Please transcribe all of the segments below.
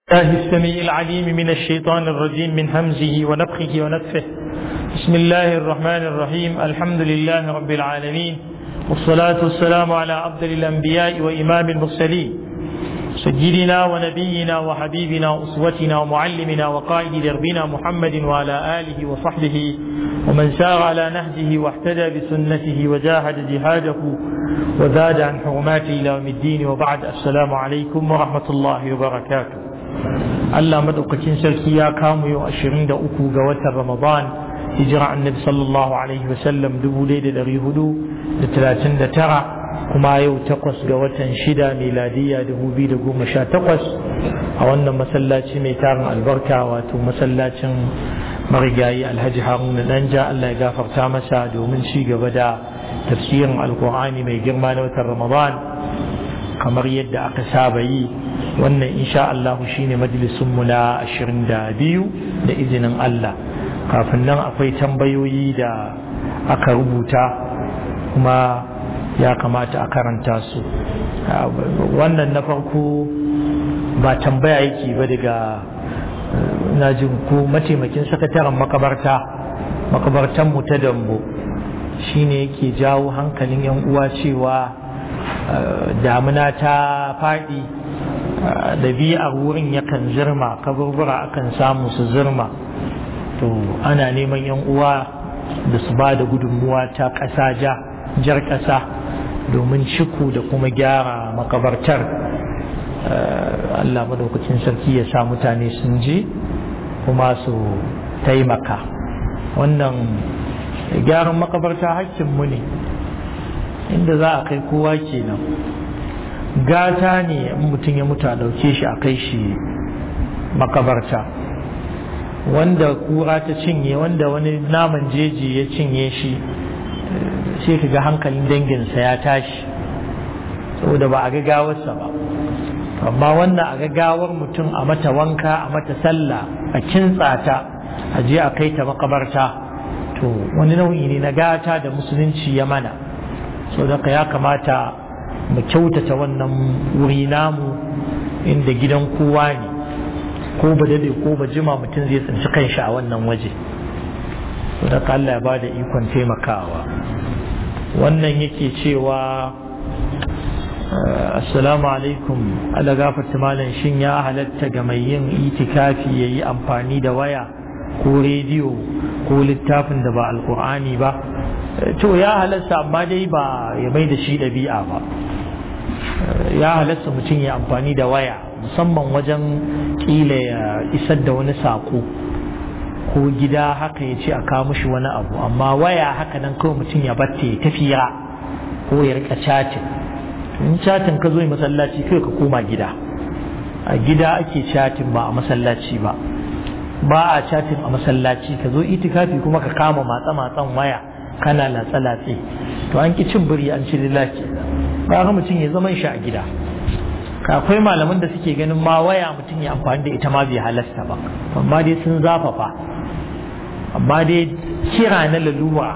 الله السميع العليم من الشيطان الرجيم من همزه ونفخه ونفخه بسم الله الرحمن الرحيم الحمد لله رب العالمين والصلاة والسلام على أفضل الأنبياء وإمام المرسلين سيدنا ونبينا وحبيبنا وأسوتنا ومعلمنا وقائد دربنا محمد وعلى آله وصحبه ومن سار على نهجه واهتدى بسنته وجاهد جهاده وزاد عن حرماته إلى يوم الدين وبعد السلام عليكم ورحمة الله وبركاته Allah madaukakin sarki ya kamo yau ashirin da uku ga watan Ramadan hijira annabi sallallahu alaihi wasallam dubu ɗaya da ɗari hudu da talatin da tara kuma yau takwas ga watan shida miladiyya dubu biyu da goma sha takwas a wannan masallaci mai tarin albarka wato masallacin marigayi alhaji haruna danja Allah ya gafarta masa domin ci gaba da tafsirin alkur'ani mai girma na watan Ramadan kamar yadda aka saba yi wannan insha Allah shine majalisunmu na ashirin da biyu da izinin Allah kafin nan akwai tambayoyi da aka rubuta kuma ya kamata a karanta su wannan na farko ba tambaya yake ba daga na jin ko mataimakin sakataren makabarta makabartan mu ta dambo shine yake jawo hankalin yan uwa cewa damuna ta faɗi ɗabi'ar wurin yakan zirma kaburbura akan samu su zirma to ana neman yan uwa da su ba da gudunmuwa ta ƙasa ja jar ƙasa domin ciku da kuma gyara makabartar Allah madaukakin sarki ya sa mutane sun je kuma su taimaka wannan gyaran makabarta hakkinmu ne inda za a kai kowa kenan gata ne in mutum ya mutu a ɗauke shi a kai shi makabarta wanda kura ta cinye wanda wani naman jeji ya cinye shi sai ka ga hankalin danginsa ya tashi saboda ba a ga gawarsa ba amma wannan a ga gawar mutum a mata wanka a mata sallah a kintsa ta a je a kai ta makabarta to wani nau'i ne na gata da musulunci ya mana saboda ya kamata mu kyautata wannan wuri namu inda gidan kowa ne ko ba dade ko ba jima mutum zai tsinci kanshi a wannan waje da Allah ya bada ikon taimakawa wannan yake cewa assalamu alaikum ala gafarta malam shin ya halatta ga mai yin itikafi ya yi amfani da waya ko rediyo ko littafin da ba alkur'ani ba to ya halatta amma dai ba ya mai da shi ɗabi'a ba ya halatta mutum ya amfani da waya musamman wajen ƙila ya isar da wani saƙo ko gida haka ya ce a kawo mushi wani abu amma waya haka nan kawai mutum ya batte ya tafiya ko ya rika chatin in chatin ka zo yi masallaci kai ka koma gida a gida ake chatin ba a masallaci ba ba a chatin a masallaci ka zo itikafi kuma ka kama matsa-matsan waya kana latsa-latse to an ki cin biri an ci lillahi ba mutum ya zama shi a gida akwai malaman da suke ganin ma waya mutum ya amfani da ita ma bai halasta ba amma dai sun zafafa amma dai kira na lalura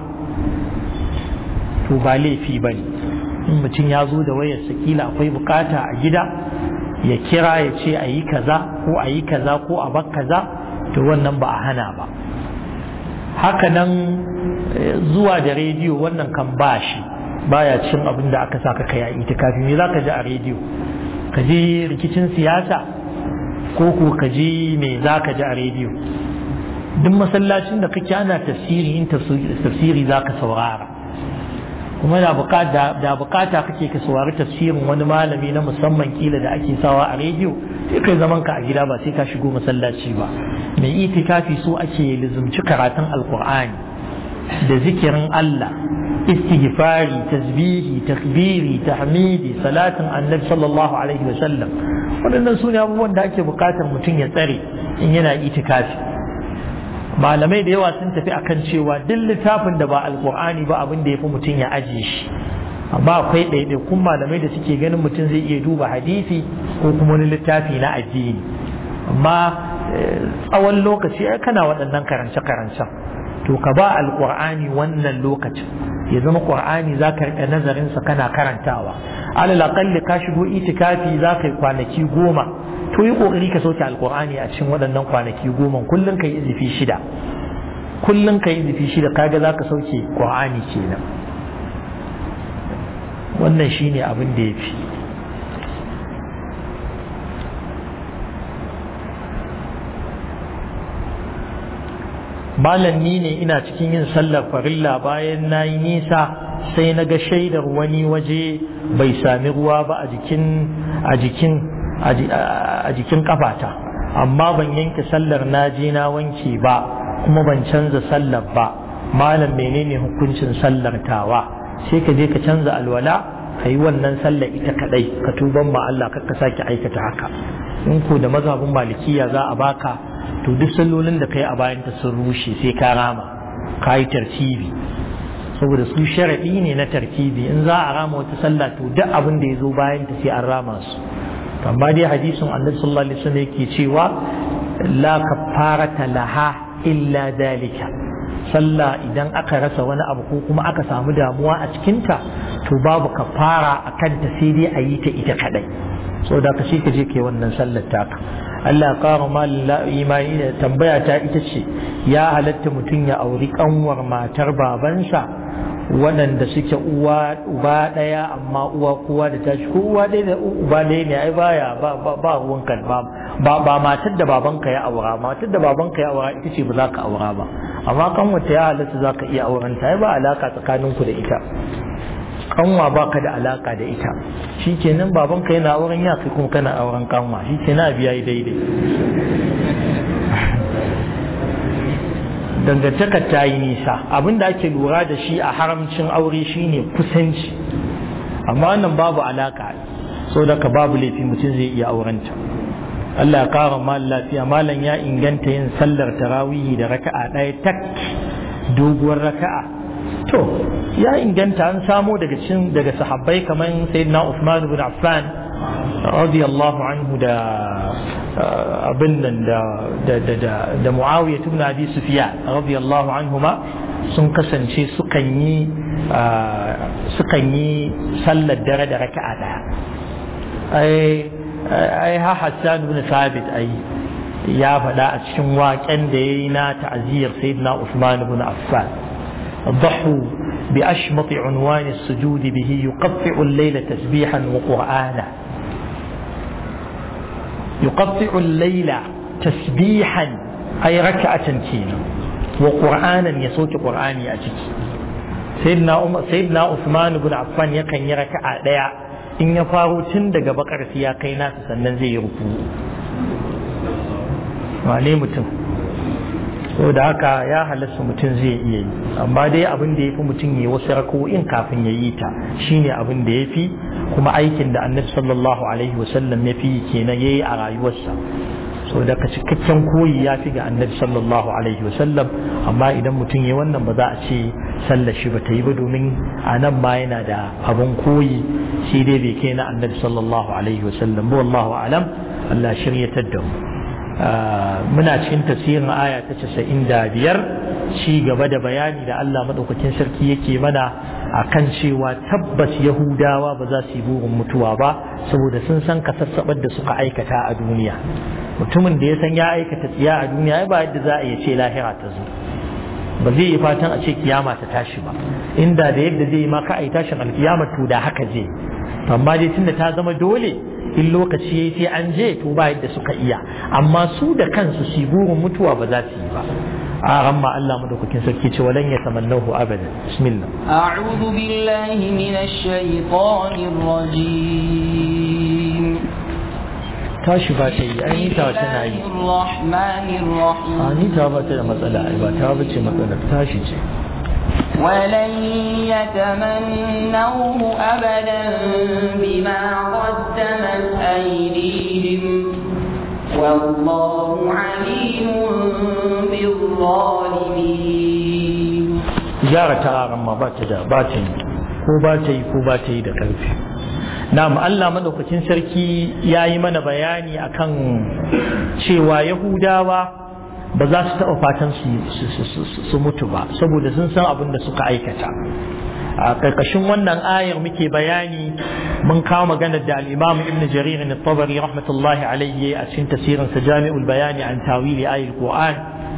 to ba laifi ba ne in mutum ya zo da wayar sakila akwai bukata a gida ya kira ya ce a yi kaza ko a yi kaza ko a bar kaza to wannan ba a hana ba haka nan zuwa da rediyo wannan kan ba shi baya cin abin da aka saka kai a itikafi me zaka ji a rediyo ka ji rikicin siyasa ko ko ka ji me zaka ji a rediyo duk masallacin da kake ana tafsiri in tafsiri zaka saurara kuma da bukata da bukata kake ka saurari tafsirin wani malami na musamman kila da ake sawa a rediyo sai kai zaman ka a gida ba sai ka shigo masallaci ba mai itikafi so ake lizumci karatun alkur'ani da zikirin Allah istighfari tasbihi takbiri tahmidi salatin annabi sallallahu alaihi wa sallam waɗannan su ne abubuwan da ake buƙatar mutum ya tsare in yana itikafi malamai da yawa sun tafi akan cewa duk littafin da ba alkur'ani ba abin da ya fi mutum ya ajiye shi amma akwai ɗaiɗaikun malamai da suke ganin mutum zai iya duba hadisi ko kuma wani littafi na addini amma tsawon lokaci kana waɗannan karance-karancen to ka ba alkur'ani wannan lokacin ya zama qur'ani za ka riƙa nazarinsa kana karantawa alal aqalli ka shigo itikafi za ka yi kwanaki goma to yi kokari ka sauke alqur'ani a cikin waɗannan kwanaki goma kullun ka yi izifi shida kullun ka yi izifi shida kaga za ka sauke qur'ani kenan wannan shine abin da ya fi malam ni ne ina cikin yin sallar farilla bayan na yi nisa sai na ga shaidar wani waje bai sami ruwa ba a jikin a jikin a jikin kafata amma ban yanke sallar na je na wanke ba kuma ban canza sallar ba malam menene hukuncin sallar tawa sai ka je ka canza alwala ka yi wannan sallar ita kadai ka tuban ma Allah ka sake aikata haka in ko da mazhabin malikiya za a baka to duk sallolin da kai a bayan ta sun rushe sai ka rama ka yi tartibi saboda su sharaɗi ne na tartibi in za a rama wata sallah to duk abin da ya zo bayan ta sai an rama su amma dai hadisin annabi sallallahu alaihi wasallam yake cewa la kafarata laha illa dalika sallah idan aka rasa wani abu ko kuma aka samu damuwa a cikinta to babu kafara a kanta sai dai a yi ta ita kadai saboda ka shi ka je ke wannan sallar taka Allah ƙara malin imani da tambaya ta ita ce ya halatta mutum ya auri kanwar matar babansa waɗanda suke uwa uba ɗaya amma uwa kowa da tashi ko uwa ɗaya da uba ɗaya ne ai baya ba ba ruwan kan ba ba matar da babanka ya aura matar da babanka ya aura ita ce ba za ka aura ba amma kanwata ya halatta za ka iya auren ta ai ba alaka tsakaninku da ita kanwa ba ka da alaka da ita shi kenan babanka yana auren ya kai kuma kana auren kanwa shi kenan biya yi daidai dangantakar ta yi nisa abinda ake lura da shi a haramcin aure shine kusanci amma wannan babu alaka so daga babu laifi mutum zai iya aurenta Allah ya kara mal lafiya malam ya inganta yin sallar tarawihi da raka'a ɗaya tak doguwar raka'a to ya inganta an samo daga cikin daga sahabbai kamar sayyidina Uthman ibn Affan radiyallahu anhu da abin nan da da da da, da Muawiya ibn Abi Sufyan radiyallahu anhuma sun kasance sukan yi sukan yi sallar dare da raka'a daya ai ai ha Hassan ibn Thabit ai ya faɗa a cikin waƙen da yayi na ta'ziyar sayyidina Uthman ibn Affan ضحوا بأشمط عنوان السجود به يقطع الليل تسبيحا وقرآنا يقطع الليل تسبيحا أي ركعة كينا وقرآنا يصوت قرآني أجيك سيدنا أم سيدنا عثمان بن عفان يكن يركع ديا in ya faro tun daga bakar ya kai nasa sannan zai yi rufu wane mutum da haka ya halasta mutum zai iya yi amma dai abin da ya fi mutum ya wasu rako'in kafin ya yi ta shine abin da ya fi kuma aikin da annabi sallallahu alaihi wasallam ya fi kenan ya yi a rayuwarsa so daga cikakken koyi ya fi ga annabi sallallahu alaihi wasallam amma idan mutum ya wannan ba za a ce sallar shi ba ta yi ba domin a nan ma yana da abin koyi shi dai bai kai na annabi sallallahu alaihi wasallam ba wallahu alam Allah shiryatar da mu muna cikin tafsirin aya ta casa'in da biyar ci gaba da bayani da Allah maɗaukakin sarki yake mana a kan cewa tabbas yahudawa ba za su yi burin mutuwa ba saboda sun san kasassabar da suka aikata a duniya mutumin da ya san ya aikata tsiya a duniya ba yadda za a iya ce lahira ta zo ba zai yi fatan a ce kiyama ta tashi ba inda da yadda zai yi ma ka a yi tashin alkiyama to da haka je amma dai tunda ta zama dole in lokaci yayi sai an je to ba yadda suka iya amma su da kansu su burin mutuwa ba za su yi ba a ramma Allah madaukakin sarki ce walan ya tamannahu abada bismillah a'udhu billahi minash shaitanir rajim tashi ba ta yi ai ni ta tana yi rahmanir rahim a ni ta ba ta da matsala ai ba ta bace matsala tashi ce ولن يتمنوه أبدا بما قدمت أيديهم والله عليم بالظالمين gyara ta ma ba ta da ba ta yi ko ba ta yi ko ba ta yi da ƙarfi na'am Allah madaukakin sarki ya yi mana bayani akan cewa yahudawa ba za su taɓa fatan su mutu ba saboda sun san abin da suka aikata a ƙarƙashin wannan ayar muke bayani mun kawo maganar da al-Imam Ibn Jarir al-Tabari rahmatullahi alayhi a cikin tafsirin sa Jami'ul Bayani an tawili ayatul Qur'an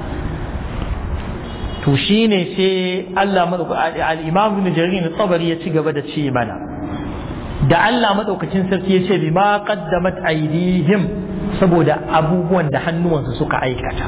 to shine sai Allah al-Imam Ibn Jarir al-Tabari ya ci gaba da ce mana da Allah madaukakin sarki ya ce bima qaddamat aydihim saboda abubuwan da hannuwansu suka aikata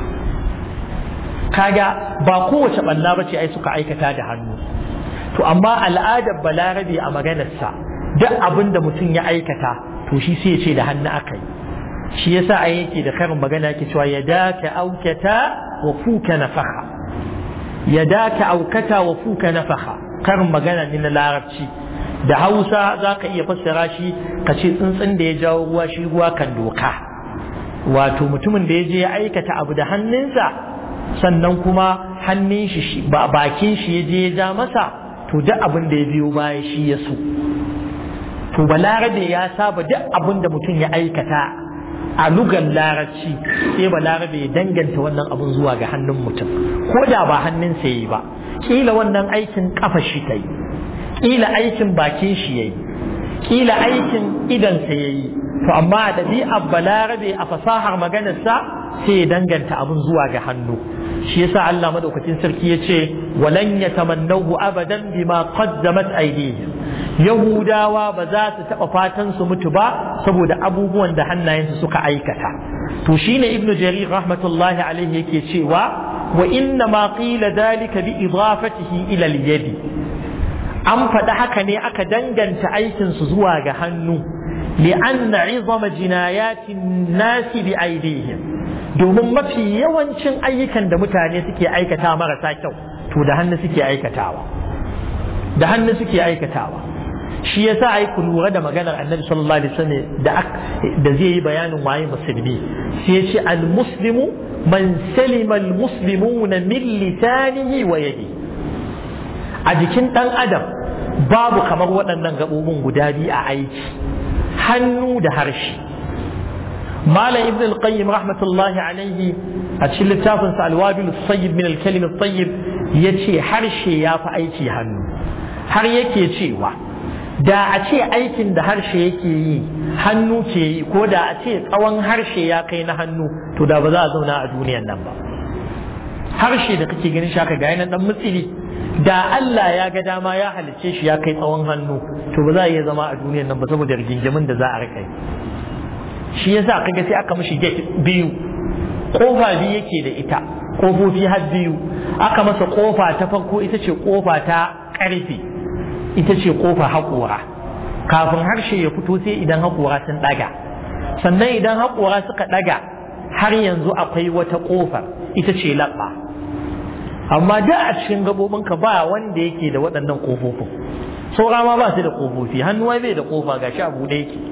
kaga ba kowace balla bace ai suka aikata da hannu to amma al'adar balarabe a maganarsa duk abin da mutum ya aikata to shi sai ya ce da hannu aka yi shi yasa ai yake da karin magana yake cewa ya daka aukata wa fuka nafaha ya daka aukata wa fuka nafaha karin magana ne na larabci da hausa za ka iya fassara shi ka ce tsuntsun da ya jawo ruwa shi ruwa kan doka wato mutumin da ya je ya aikata abu da hannunsa sannan kuma hannun shi ba bakin shi ya je ya ja masa to duk abin da ya biyo baya shi ya so to balarabe ya saba duk abin da mutum ya aikata a lugan larabci sai balarabe ya danganta wannan abin zuwa ga hannun mutum ko da ba hannunsa ya yi ba kila wannan aikin kafa shi ta yi kila aikin bakin shi ya yi kila aikin idansa ya yi to amma a ɗabi'ar balarabe a fasahar maganarsa sai ya danganta abin zuwa ga hannu shi yasa Allah madaukakin sarki ya ce walan yatamannahu abadan bima qaddamat aydihim yahudawa ba za su taɓa fatan su mutu ba saboda abubuwan da hannayensu suka aikata to shine ibnu jarir rahmatullahi alaihi yake cewa wa inna ma qila dalika bi idafatihi ila al-yadi an faɗi haka ne aka danganta aikinsu zuwa ga hannu li'anna izama jinayatin nasi bi aidihim domin mafi yawancin ayyukan da mutane suke aikata marasa kyau to da hannu suke aikatawa da hannu suke aikatawa shi yasa ai ku lura da maganar annabi sallallahu alaihi wasallam da da zai yi bayanin waye musulmi sai ya ce al muslimu man salima al muslimuna min lisanihi wa yadihi a jikin ɗan adam babu kamar waɗannan gaɓoɓin guda biyu a aiki hannu da harshe malam ibn al-qayyim rahmatullahi alaihi a cikin littafin sa al-wabil sayyib min al-kalim at-tayyib yace harshe ya fi aiki hannu har yake cewa da a ce aikin da harshe yake yi hannu ke yi ko da a ce tsawon harshe ya kai na hannu to da ba za a zauna a duniyan nan ba harshe da kake ganin shi haka ga yanan dan mutsili da Allah ya ga dama ya halicce shi ya kai tsawon hannu to ba za a iya zama a duniyar nan ba saboda rigingimin da za a rika shi yasa kaga sai aka mishi gate biyu kofa biyu yake da ita kofofi har biyu aka masa kofa ta farko ita ce kofa ta karfe ita ce kofa haƙora kafin harshe ya fito sai idan haƙora sun ɗaga sannan idan haƙora suka ɗaga har yanzu akwai wata ƙofar ita ce laɓa amma da a cikin gabobinka ba wanda yake da waɗannan ƙofofin saura ma ba su da ƙofofi hannuwa bai da ƙofa ga shi abu da yake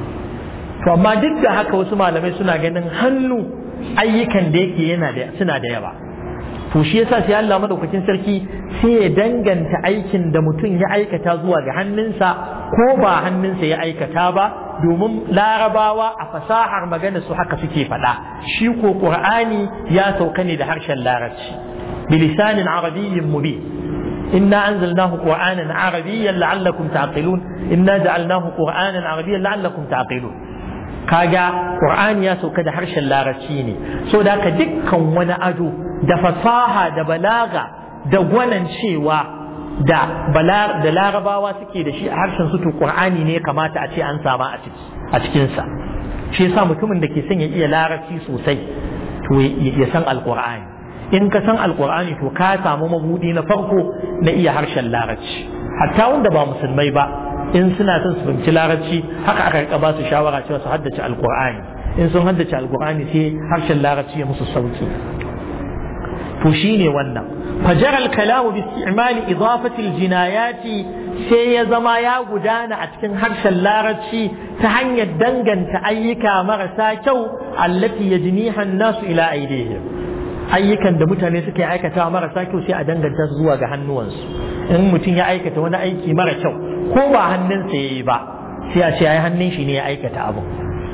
to amma duk da haka wasu malamai suna ganin hannu ayyukan da yake yana da suna da yawa to shi yasa sai Allah madaukakin sarki sai ya danganta aikin da mutum ya aikata zuwa ga hannunsa ko ba hannunsa ya aikata ba domin larabawa a fasahar magana su haka suke faɗa shi ko qur'ani ya sauka ne da harshen larabci bilisanin arabiyyin mubin إنا أنزلناه قرآنا عربيا لعلكم تعقلون إنا جعلناه قرآنا عربيا لعلكم تعقلون kaga Qur'ani ya sauka da harshen larabci ne so da ka dukkan wani ado da fasaha da balaga da gwanan cewa da da larabawa suke da shi a harshen su to Qur'ani ne kamata a ce an sama a ciki a cikin sa shi yasa mutumin da ke son ya iya larabci sosai to ya san alqur'ani in ka san alqur'ani to ka samu mabudi na farko na iya harshen larabci hatta wanda ba musulmai ba in suna son su fahimci larabci haka aka rika ba su shawara cewa su haddace alqur'ani in sun haddace alqur'ani sai harshen larabci ya musu sauki to shine wannan fajar al-kalamu bi isti'mal idafati al-jinayati sai ya zama ya gudana a cikin harshen larabci ta hanyar danganta ayyuka marasa kyau allati yajniha an-nasu ila aydihim ayyukan da mutane suke aikata marasa kyau sai a danganta su zuwa ga hannuwansu in mutum ya aikata wani aiki mara kyau ko ba hannunsa ya yi ba sai a ce ai hannun shi ne ya aikata abu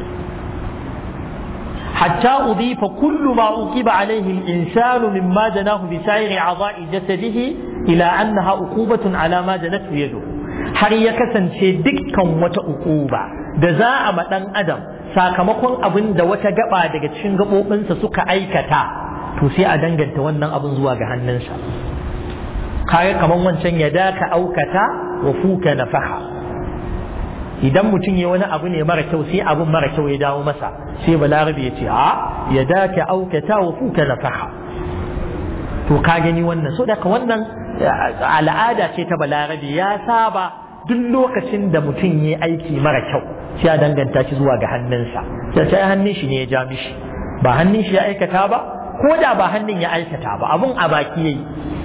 hatta udifa kullu ma uqiba alaihi al-insanu mimma janahu bi sa'iri a'dha'i jasadihi ila annaha uqubatun ala ma janatu yadu har ya kasance dukkan wata uquba da za a ma dan adam sakamakon abin da wata gaba daga cikin gabobinsa suka aikata to sai a danganta wannan abin zuwa ga hannunsa kaga kaman wancan ya daka aukata wa fuka nafaha idan mutum ya wani abu ne mara kyau sai abin mara kyau ya dawo masa sai balarabe ya ce a ya daka aukata wa fuka nafaha to ka gani wannan so daga wannan al'ada ce ta balarabe ya saba duk lokacin da mutum ya aiki mara kyau sai a danganta shi zuwa ga hannunsa sai sai hannun shi ne ya ja mishi ba hannun shi ya aikata ba ko da ba hannun ya aikata ba abun a baki yayi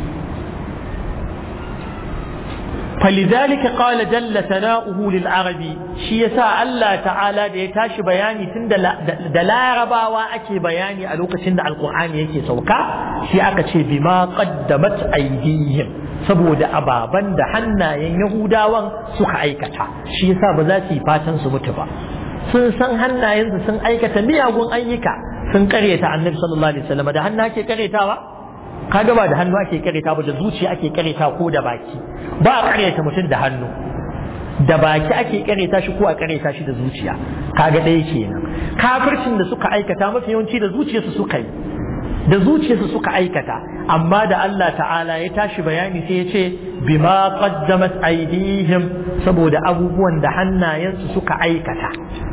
فلذلك قال جل ثناؤه للعرب شي يسا الله تعالى da ya tashi bayani tun da larabawa ake bayani a lokacin da alkur'ani yake sauka shi aka ce bima qaddamat aydihim saboda ababan da hannayen yahudawan suka aikata shi yasa ba za su yi fatan su mutu ba sun san hannayensu sun aikata miyagun ayyuka sun karyata annabi sallallahu alaihi wasallam da hannu ake karyatawa kaga ba da hannu ake karyata ba da zuciya ake karyata ko da baki ba a karyata mutum da hannu da baki ake karyata shi ko a karyata shi da zuciya kaga ɗaya kenan kafircin da suka aikata mafi yawanci da zuciyarsu suka yi da zuciyarsu suka aikata amma da Allah ta'ala ya tashi bayani sai ya ce bima qaddamat aydihim saboda abubuwan da hannayensu suka aikata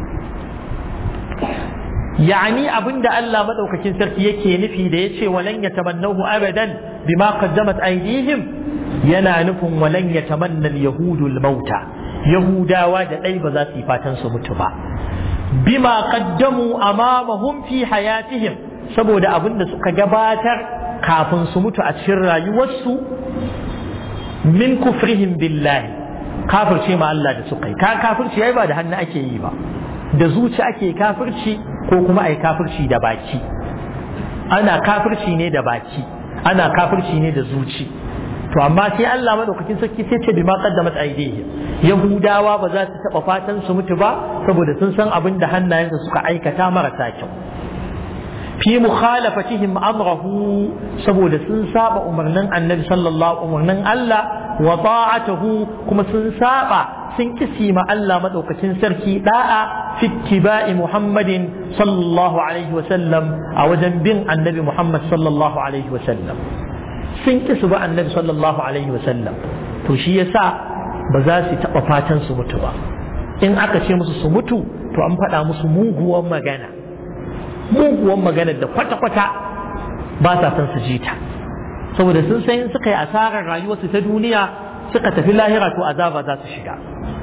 يعني أبن دا الله مدوك كنسر يكي نفي دا يتشي ولن يتمنوه أبدا بما قدمت أيديهم ينا نفهم ولن يتمنى اليهود الموتى يهودا واجد أي بذاتي فاتن سمتبا بما قدموا أمامهم في حياتهم سبو دا أبن دا سكا جباتر كافن سمتو أتشرى يوسو من كفرهم بالله كافر شيء ما الله دا سكا كافر شيء عبادة هن أكي يبا da zuci ake kafirci ko kuma ai kafirci da baki ana kafirci ne da baki ana kafirci ne da zuci to amma sai Allah madaukakin sarki sai ce bima qaddamat aydihim yahudawa ba za su taba fatan su mutu ba saboda sun san abin da hannayensu suka aikata marasa kyau fi mukhalafatihim amrahu saboda sun saba umarnin annabi sallallahu umarnin Allah wa ta'atuhu kuma sun saba sun kisi ma Allah madaukakin sarki da'a fi ittiba'i Muhammadin sallallahu alaihi wa sallam a wajen bin annabi Muhammad sallallahu alaihi wa sallam sun kisu ba annabi sallallahu alaihi wa sallam to shi yasa ba za su taba fatan su mutu ba in aka ce musu su mutu to an faɗa musu muguwar magana muguwar magana da kwata-kwata ba sa son su ji ta saboda sun san suka yi asarar rayuwarsu ta duniya suka tafi lahira to azaba za su shiga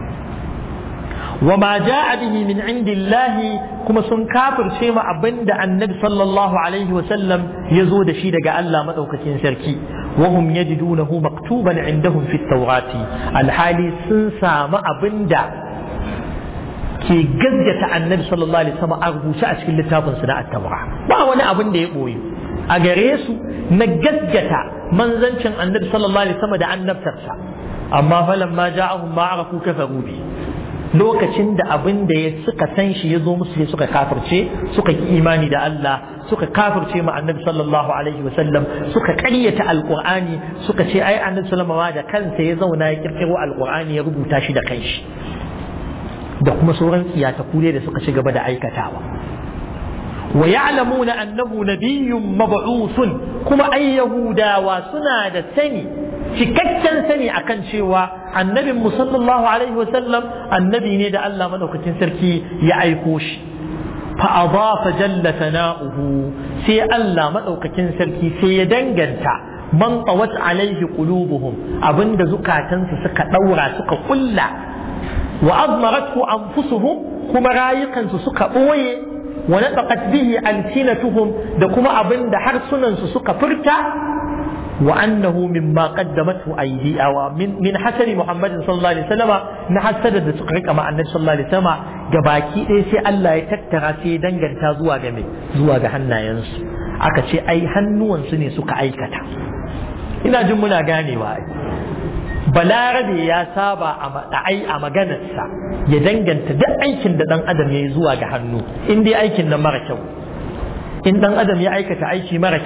وما جاء به من عند الله كما سن كافر شيما أبند النبي صلى الله عليه وسلم يزود شيء دقاء الله مدوكة سركي وهم يجدونه مكتوبا عندهم في التوراة الحالي سن سام أبند ke gaggata annabi sallallahu alaihi wasallam a rubuce a cikin littafin su na at-taura ba wani abin da ya boye a gare su na gaggata manzancin annabi sallallahu alaihi wasallam da annabtarsa amma falamma ja'ahum ma arafu kafaru bi lokacin da abin da ya suka san shi ya zo musu sai suka kafirce suka ki imani da Allah suka kafirce ma annabi sallallahu alaihi wasallam suka ƙaryata alqur'ani suka ce ai annabi sallallahu da kansa ya zauna ya kirkiro alqur'ani ya rubuta shi da kanshi da kuma sauran tsiyata kure da suka ci gaba da aikatawa wa ya'lamuna annahu nabiyyun mab'uthun kuma ay yahudawa suna da sani cikakken sani akan cewa annabin mu sallallahu alaihi wasallam annabi ne da Allah madaukakin sarki ya aiko shi fa adafa jalla sana'uhu sai Allah madaukakin sarki sai ya danganta man tawat alaihi qulubuhum abinda zukatansu suka daura suka kulla wa azmaratu anfusuhum kuma rayukansu suka boye wa nataqat bihi alsinatuhum da kuma abinda harsunansu suka furta وأنه مما قدمته أيدي أو من من حسن محمد صلى الله عليه وسلم نحسد da suka rika ma annabi sallallahu alaihi wasallam gabaki ɗaya sai Allah ya tattara sai ya danganta zuwa ga mai zuwa ga hannayensu aka ce ai hannuwansu ne suka aikata ina jin muna ganewa ai balarabe ya saba a ai a maganarsa ya danganta duk aikin da dan adam ya yi zuwa ga hannu in dai aikin nan mara kyau in dan adam ya aikata aiki mara kyau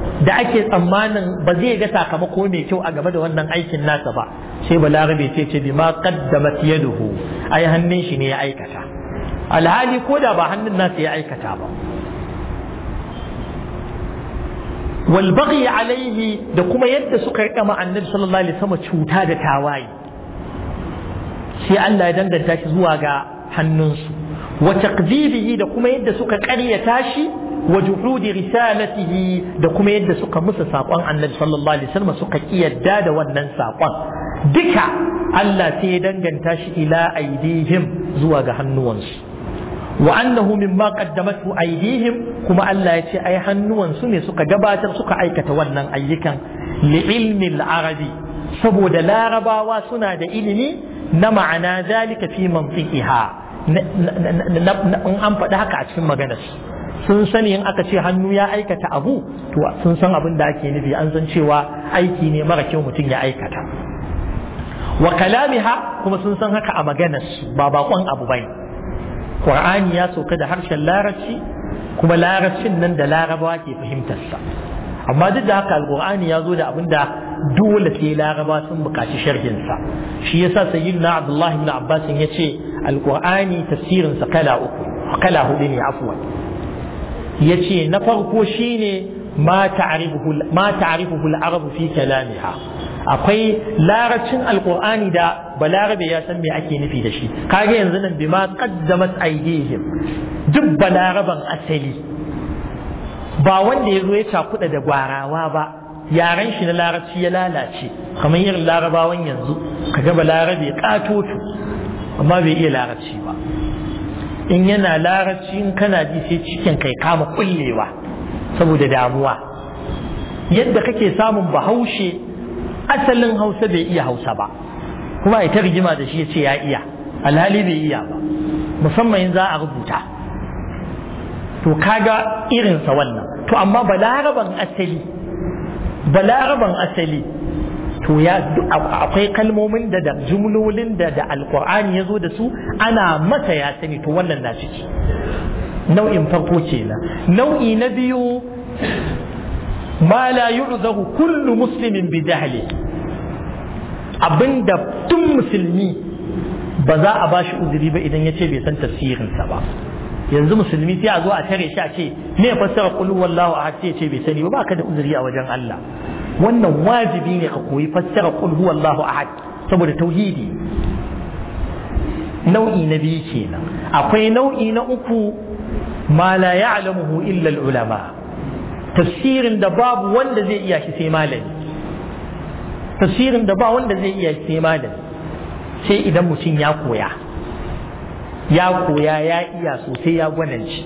da ake tsammanin ba zai ga sakamako mai kyau a game da wannan aikin nasa ba sai balarabe sai ce bima qaddamat yaduhu ai hannun shi ne ya aikata alhali ko da ba hannun nasa ya aikata ba wal baghi alaihi da kuma yadda suka rika ma annabi sallallahu alaihi wasallam cuta da tawaye sai Allah ya danganta shi zuwa ga hannunsu wa taqdibihi da kuma yadda suka ƙaryata shi wa juhudi risalatihi da kuma yadda suka musa saƙon annabi sallallahu alaihi wasallam suka kiyarda da wannan saƙon duka Allah sai ya danganta shi ila aidihim zuwa ga hannuwansu wa annahu mimma qaddamatu aidihim kuma Allah ya ce ai hannuwansu ne suka gabatar suka aikata wannan ayyukan li ilmi al-arabi saboda larabawa suna da ilimi na ma'ana zalika fi mantiqiha in an faɗi haka a cikin maganar sun sani in aka ce hannu ya aikata abu to sun san abin da ake nufi an san cewa aiki ne mara kyau mutum ya aikata wa kalamiha kuma sun san haka a maganar su ba bakon abu bane qur'ani ya sauka da harshen larabci kuma larabcin nan da larabawa ke fahimtar sa amma duk da haka alqur'ani ya zo da abin da dole sai laraba sun buƙaci sharhin sa shi yasa sayyidina abdullahi ibn abbas ya ce alqur'ani tafsirin sa kala uku kala hudu ne afwan yace na farko shine ma ta'rifuhu ma ta'rifuhu al-arabu fi kalamiha akwai larabcin alqur'ani da balarabe ya san me ake nufi da shi kage yanzu nan bima qaddamat aydihim duk balaraban asali ba wanda ya zo ya cakuɗa da gwarawa ba yaren shi na larabci ya lalace kamar irin larabawan yanzu kaga balarabe katoto amma bai iya larabci ba in yana larabci in kana ji sai cikin kai kama kullewa saboda damuwa yadda kake samun bahaushe asalin hausa bai iya hausa ba kuma ita rigima da shi ya ce ya iya alhali bai iya ba musamman in za a rubuta to kaga irinsa wannan to amma balaraban asali balaraban asali to ya akwai kalmomin da da jumlolin da da alkur'ani ya zo da su ana masa ya sani to wannan na ciki nau'in farko kenan nau'i na biyu ma la yu'zahu kullu muslimin bi jahli abinda tun musulmi ba za a bashi uzuri ba idan ya ce bai san tafsirinsa ba yanzu musulmi sai a zo a tare shi a ce me fassara qul huwallahu ahad sai ce bai sani ba baka da uzuri a wajen Allah wannan wajibi ne ka koyi fassara qul huwallahu ahad saboda tauhidi nau'i na biyu kenan akwai nau'i na uku ma la ya'lamuhu illa ulama tafsirin da babu wanda zai iya shi sai malami tafsirin da ba wanda zai iya shi sai malami sai idan mutum ya koya ya koya ya iya sosai ya gwananci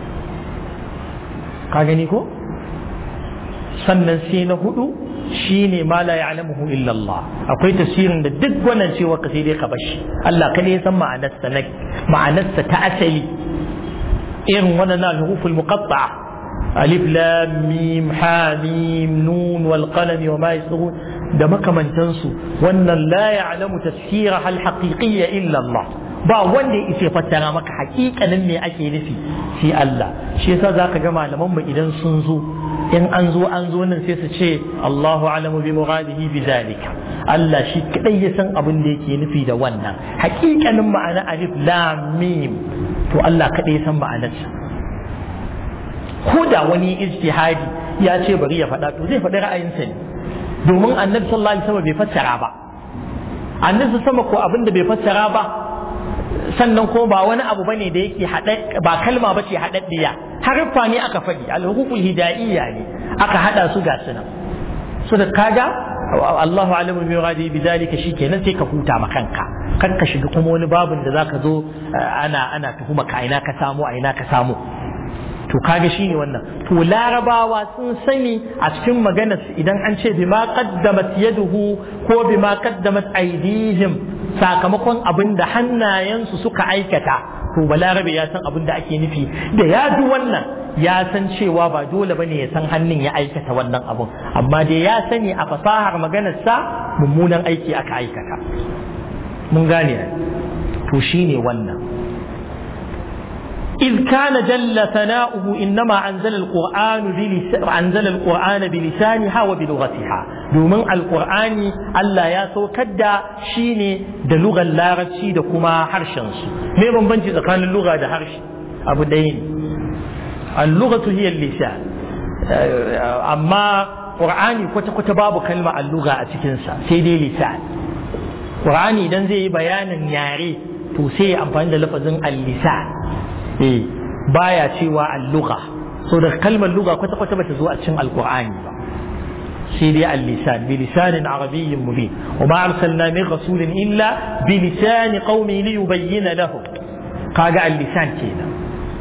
ka gani ko sannan sai na hudu shine ma la ya'lamuhu illa Allah akwai tafsirin da duk gwanancewa ka sai dai ka bashi Allah kada ya san ma'anarsa na ma'anarsa ta asali irin wannan al-huruful muqatta'a alif lam mim ha mim nun wal qalam wa ma yasghun da makamantansu wannan la ya'lamu tafsiraha al-haqiqiyya illa Allah ba wanda ya fassara maka hakikanin me ake nufi sai Allah shi yasa zaka ga malaman mu idan sun zo in an zo an zo nan sai su ce Allahu alamu bi muradihi bi zalika Allah shi kadai ya san abin da yake nufi da wannan hakikanin ma'ana alif lam mim to Allah kadai ya san ma'anarsa ko da wani ijtihadi ya ce bari ya faɗa to zai faɗi ra'ayinsa ne domin annabi sallallahu alaihi wasallam bai fassara ba annabi sama ko abin da bai fassara ba sannan ko ba wani abu bane da yake haɗe ba kalma bace haɗaɗɗiya harfa ne aka faɗi al-hukukul hidayiyya ne aka haɗa su ga sunan so da kaga Allahu alamu bi ghadi bi zalika shikenan sai ka huta ma kanka kan ka shiga kuma wani babin da zaka zo ana ana tuhuma ka ina ka samu a ina ka samu to kaga shine wannan to larabawa sun sani a cikin maganar idan an ce bima qaddamat yaduhu ko bima qaddamat aydihim sakamakon abin da hannayensu suka aikata to balarabe ya san abin da ake nufi da ya ji wannan ya san cewa ba dole bane ya san hannun ya aikata wannan abun amma dai ya sani a fasahar maganarsa mummunan aiki aka aikata mun gane to shine wannan إذ كان جل ثناؤه إنما أنزل القرآن بلسان أنزل القرآن بلسانها وبلغتها دومن القرآن ألا ياسو كدا شيني دا لغة اللارتشي دا كما حرشنس ما بنبنجي إذا كان اللغة دا حرش أبو دين اللغة هي اللسان أما قرآني كتا كتا باب كلمة اللغة أتكنسا سيدي لسان قرآني إذا زي بيان ياري to sai amfani da lafazin al-lisan eh baya cewa al-lugha so da kalmar lugha kwata kwata bata zo a cikin alqur'ani ba sai dai al-lisan bi lisanin arabiyyin mubin wa ma arsalna min rasulin illa bi lisan qaumi li yubayyana lahum kaga al-lisan kenan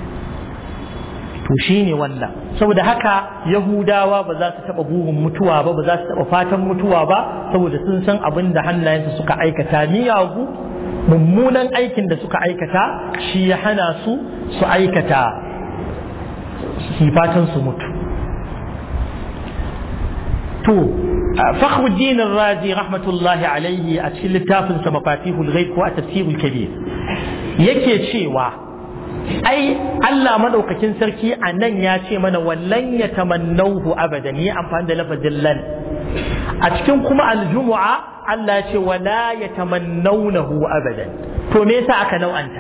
to shine wannan saboda haka yahudawa ba za su taba burin mutuwa ba ba za su taba fatan mutuwa ba saboda sun san abin da hannayensu suka aikata miyagu mummunan aikin da suka aikata shi ya hana su su aikata fatan su mutu to fakhruddin razi rahmatullahi alaihi a cikin littafin sa mafatihul ghaib ko a tafsirul kabir yake cewa ai Allah madaukakin sarki a nan ya ce mana wallan ya tamannahu abadan yi amfani da lafazin lan a cikin kuma aljumu'a Allah ya ce wala ya tamannaunahu abadan to me yasa aka nau'anta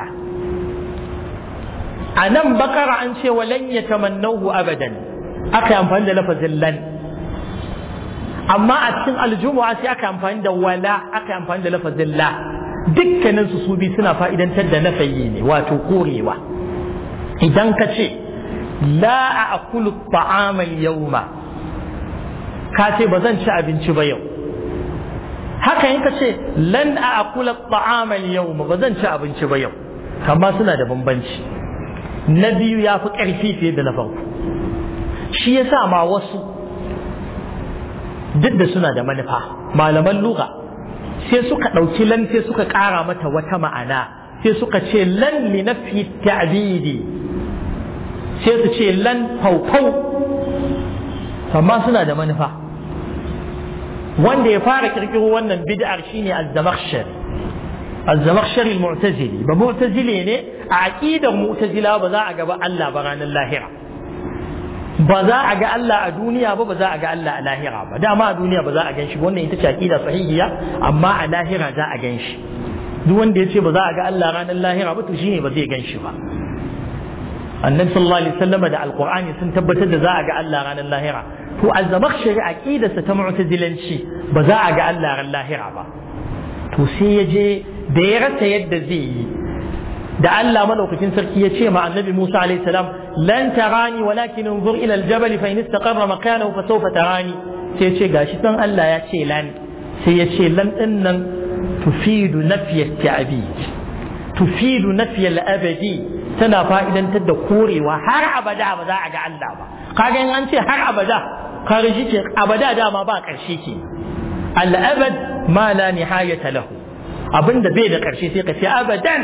a nan bakara an ce walan ya tamannahu abadan aka yi amfani da lafazin lan amma a cikin aljumu'a sai aka amfani da wala aka yi amfani da lafazin la dukkanin su su bi suna fa'idantar da nafayi ne wato korewa idan ka ce la a akulu ta'amal yauma ka ce ba zan ci abinci ba yau haka in ka ce lan a akula ta'amal yau ba zan ci abinci ba yau amma suna da bambanci na biyu ya fi ƙarfi fiye da na farko shi ya sa ma wasu duk da suna da manufa malaman lura sai suka ɗauki lan sai suka ƙara mata wata ma'ana sai suka ce lan li nafi ta'bidi sai su ce lan faufau amma suna da manufa wanda ya fara kirkiro wannan bid'ar shine az-zamakhshari az-zamakhshari al-mu'tazili ba mu'tazili ne a aqidar mu'tazila ba za a ga ba Allah ba ranar lahira ba za a ga Allah a duniya ba ba za a ga Allah a lahira ba dama a duniya ba za a gan shi wannan ita ce aqida sahihiya amma a lahira za a gan shi duk wanda ya ce ba za a ga Allah ranar lahira ba to shine ba zai gan shi ba annabi sallallahu alaihi wasallam da alqur'ani sun tabbatar da za a ga Allah ranar lahira to az-zamakhshari aqidarsa ta mu'tazilanci ba za a ga Allah ran lahira ba to sai ya je da ya rasa yadda zai yi da Allah madaukakin sarki ya ce ma annabi Musa alaihi salam lan tarani walakin unzur ila al-jabal fa in istaqarra makanahu fa sawfa tarani sai ya ce gashi san Allah ya ce lan sai ya ce lan din nan tufidu nafiy at-ta'bid tufidu nafiy al-abadi tana fa'idantar da korewa har abada ba za a ga Allah ba kaga in an ce har abada kaga shi ke abada dama ba ƙarshe ke al'abad ma la nihayata lahu abinda bai da ƙarshe sai ka ce abadan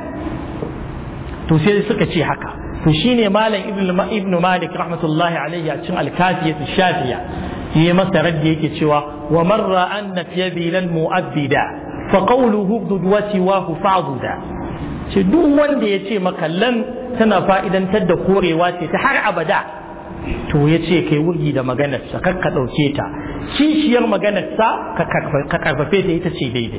to sai suka ce haka to shine malam ibn malik rahmatullahi alaihi a cikin alkafiyat shafiya yi masa raddi yake cewa wa marra anna fi bilal mu'abbida fa qawluhu dudwati wa fa'duda ce duk wanda ya ce maka lan tana fa'idantar da korewa ce ta har abada to ya ce kai wurgi da maganarsa kar ka ɗauke ta kishiyar maganarsa ka karfafe ta ita ce daidai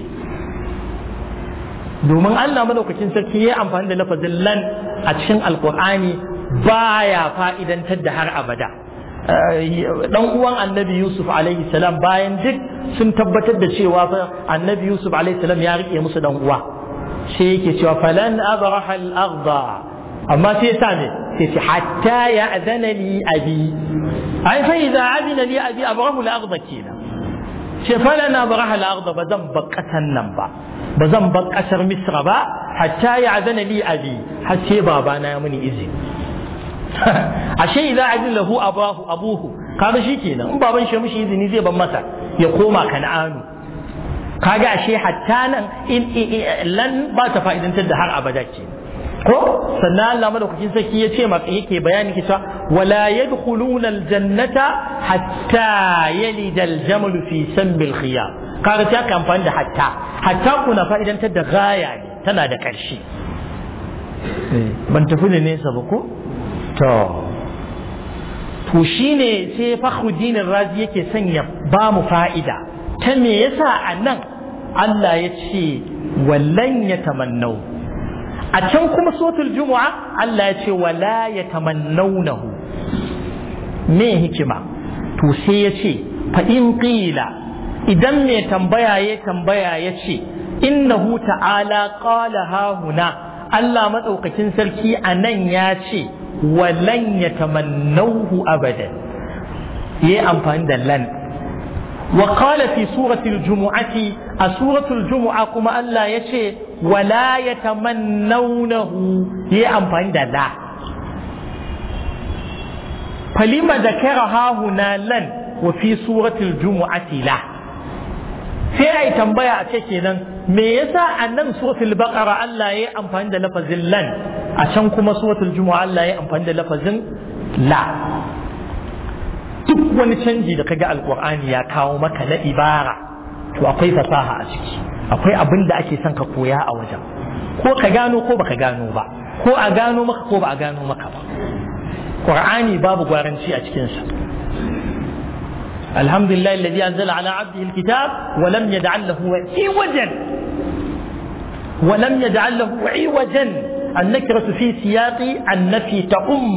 domin Allah madaukakin sarki ya amfani da lafazin lan a cikin alkur'ani baya fa'idantar da har abada dan uwan annabi yusuf alaihi salam bayan duk sun tabbatar da cewa fa annabi yusuf alaihi salam ya rike musu dan uwa sai yake cewa falan abraha al-ardha amma sai sa ne sai ce hatta ya adana li abi ai fa idza adina li abi abrahu al-ardha kenan ce falan abraha al-ardha ba zan bar kasan nan ba ba zan bar kasar misra ba hatta ya adana li abi har sai babana ya muni izini ashe idza adina lahu abahu abuhu kaga shikenan in baban shi mishi izini zai ban masa ya koma kan'anu kaga ashe hatta nan in lan ba ta fa'idantar da har abada ke ko sannan Allah madaukakin sarki ya ce maka yake bayani kita wala yadkhuluna aljannata hatta yalida aljamal fi sambil khiyam kaga ta kan amfani da hatta hatta kuna fa'idantar da gaya ne tana da ƙarshe ban tafi da nesa ba ko to to shine sai fakhruddin razi yake sanya ba mu fa'ida ta me yasa a nan Allah ya ce wallan ya tamannau a can kuma sotul jumu'a Allah ya ce wala ya tamannaunahu me hikima to sai ya ce fa in qila idan mai tambaya ya tambaya ya ce innahu ta'ala qala ha huna Allah madaukakin sarki a nan ya ce walan ya tamannauhu abadan yayi amfani da lan وقال في سورة الجمعة سورة الجمعة كما الله يشي ولا يتمنونه يأمفان لا فلما ذكرها هنا لن وفي سورة الجمعة لا sai ai tambaya a ce kenan me yasa a nan suratul baqara Allah ya amfani da lafazin lan a can kuma suratul jumu'a Allah ya amfani da lafazin la duk wani canji da kaga alkur'ani ya kawo maka na ibara to akwai fasaha a ciki akwai abin da ake son ka koya a wajen ko ka gano ko baka gano ba ko a gano maka ko ba a gano maka ba qur'ani babu gwaranci a cikin sa alhamdulillah alladhi anzala ala abdihi alkitab wa lam yaj'al lahu iwajan wa lam yaj'al lahu iwajan النكرة في سياق النفي تؤم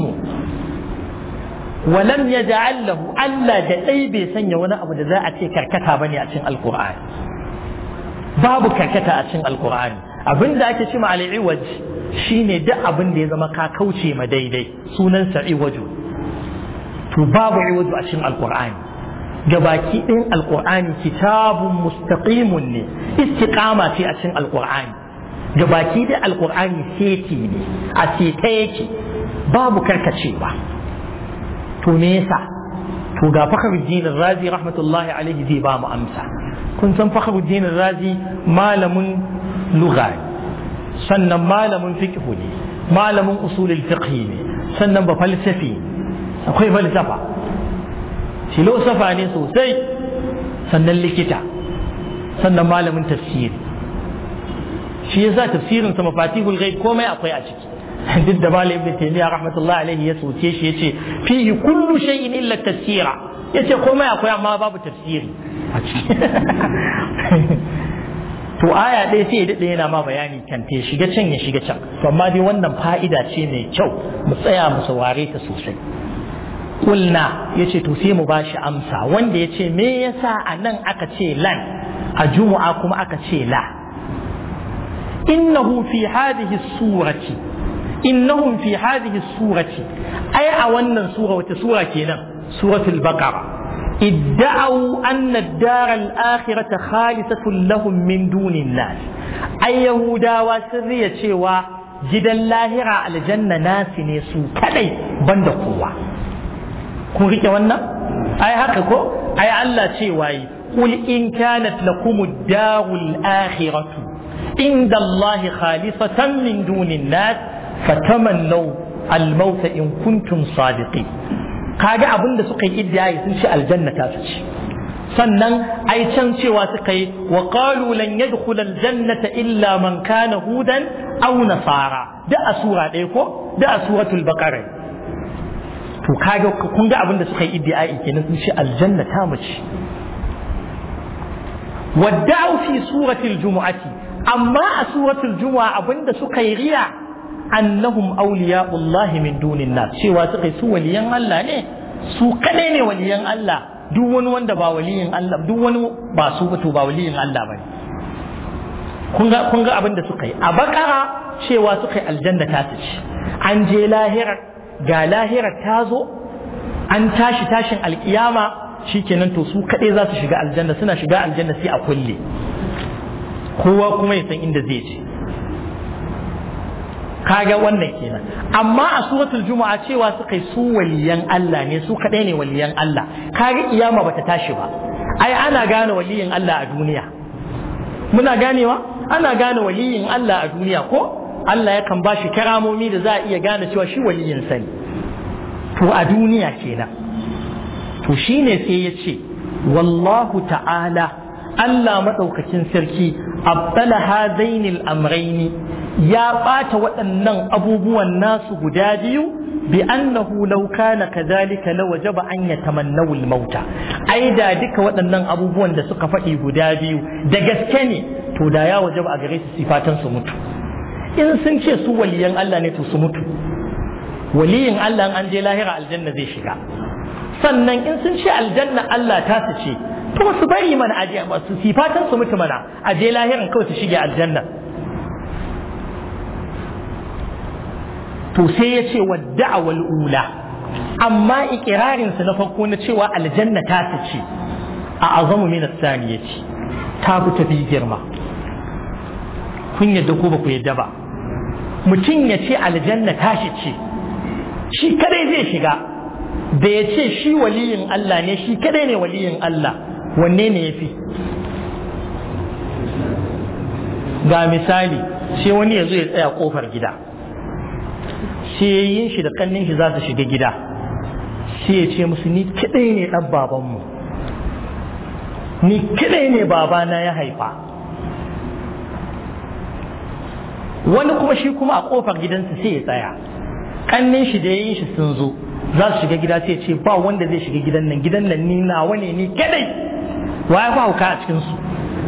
ولم يجعل له ألا دأي بيسن وانا أبو ذا أتي كركتا بني أتين القرآن باب كركتا أتين القرآن abin da ake cima al'iwaj shine duk abin da ya zama ka kauce ma daidai sunansa iwaju to babu iwaju a cikin alqur'ani gabaki ɗin alqur'ani kitabun mustaqimun ne istiqama ce a cikin alqur'ani gabaki da alqur'ani seti ne a seta yake babu karkacewa to me yasa to ga fakhruddin razi rahmatullahi alaihi zai ba mu amsa kun san fakhruddin razi malamin lugha sannan malamin fiqh ne malamin usulul fiqh ne sannan ba falsafi akwai falsafa filosofa ne sosai sannan likita sannan malamin tafsiri shi yasa tafsirin sa mafatihul ghaib komai akwai a ciki duk da malam ibn taymiya rahmatullahi alaihi ya soke shi yace fihi kullu shay'in illa tafsira yace komai akwai amma babu tafsiri a ciki to aya ɗaya sai ya daɗe yana ma bayani kan ta shiga can ya shiga can to amma dai wannan fa'ida ce mai kyau mu tsaya mu saurare ta sosai kulna yace to sai mu bashi amsa wanda yace me yasa a nan aka ce lan a juma'a kuma aka ce la innahu fi hadhihi surati innahum fi hadhihi surati ai a wannan sura wata sura kenan suratul baqara ادعوا أن الدار الآخرة خالصة لهم من دون الناس أي يهودا وسرية شوى جدا لاهرة على الجنة ناس نسو كلي بند قوة kun rike wannan ai haka ko ai Allah ce waye qul in kanat lakum ad-darul akhiratu inda Allah khalisatan min dunin nas fatamannaw al-maut in kuntum sadiqin kaga abin da suka yi iddiyayi sun ce aljanna ta su ci sannan ai can cewa suka yi wa qalu lan yadkhula aljannata illa man kana hudan aw nasara da a sura ɗaya ko da a suratul baqara to kaga kun ga abin da suka yi iddiyayi kenan sun ce aljanna ta mu ci wadda'u fi suratul jumu'ati amma a suratul jumu'a abinda suka yi riya annahum awliya'ullahi min dunin nas cewa suka su waliyan Allah ne su kadai ne waliyan Allah duk wani wanda ba waliyin Allah duk wani ba su ba to ba waliyin Allah bane kun ga kun ga abin da suka yi a bakara cewa suka yi aljanna ta ci an je lahira ga lahira ta zo an tashi tashin alkiyama shikenan to su kadai za su shiga aljanna suna shiga aljanna sai a kulle kowa kuma ya san inda zai je kaga wannan kenan amma a suratul juma'a cewa suka yi su waliyan Allah ne su kadai ne waliyan Allah kaga kiyama bata tashi ba ai ana gane waliyin Allah a duniya muna ganewa ana gane waliyin Allah a duniya ko Allah yakan ba shi karamomi da za a iya gane cewa shi waliyin sani to a duniya kenan to shine sai ya ce wallahu ta'ala Allah maɗaukakin sarki abdala hadainil amraini ya ɓata waɗannan abubuwan nasu guda biyu bi annahu law kana kadhalika la wajaba an yatamannawu al-mauta ai da duka waɗannan abubuwan da suka faɗi guda biyu da gaske ne to da ya wajaba a gare su sifatan su mutu in sun ce su waliyan Allah ne to su mutu waliyin Allah an je lahira aljanna zai shiga sannan in sun ce aljanna Allah ta su ce to su bari mana aje su sifatan su mutu mana aje lahiran kawai su shige aljanna to sai ya ce wadda'awal ula amma ikirarin su na farko na cewa aljanna ta su ce a azamu min as-saniyati ta fi tafi girma kun yadda ko ba ku yadda ba mutum ya ce aljanna tashi ce shi kadai zai shiga da ya ce shi waliyin Allah ne shi kadai ne waliyin Allah wanne ne ya fi ga misali sai wani ya zo ya tsaya kofar gida sai yin shi da kannin shi za su shiga gida sai ya ce musu ni kadai ne dan babanmu ni kadai ne babana ya haifa wani kuma shi kuma a kofar gidansa sai ya tsaya kannin shi da yayin shi sun zo za su shiga gida sai ce ba wanda zai shiga gidan nan gidan nan ni nawa ne ni kadai wa ya hauka a cikin su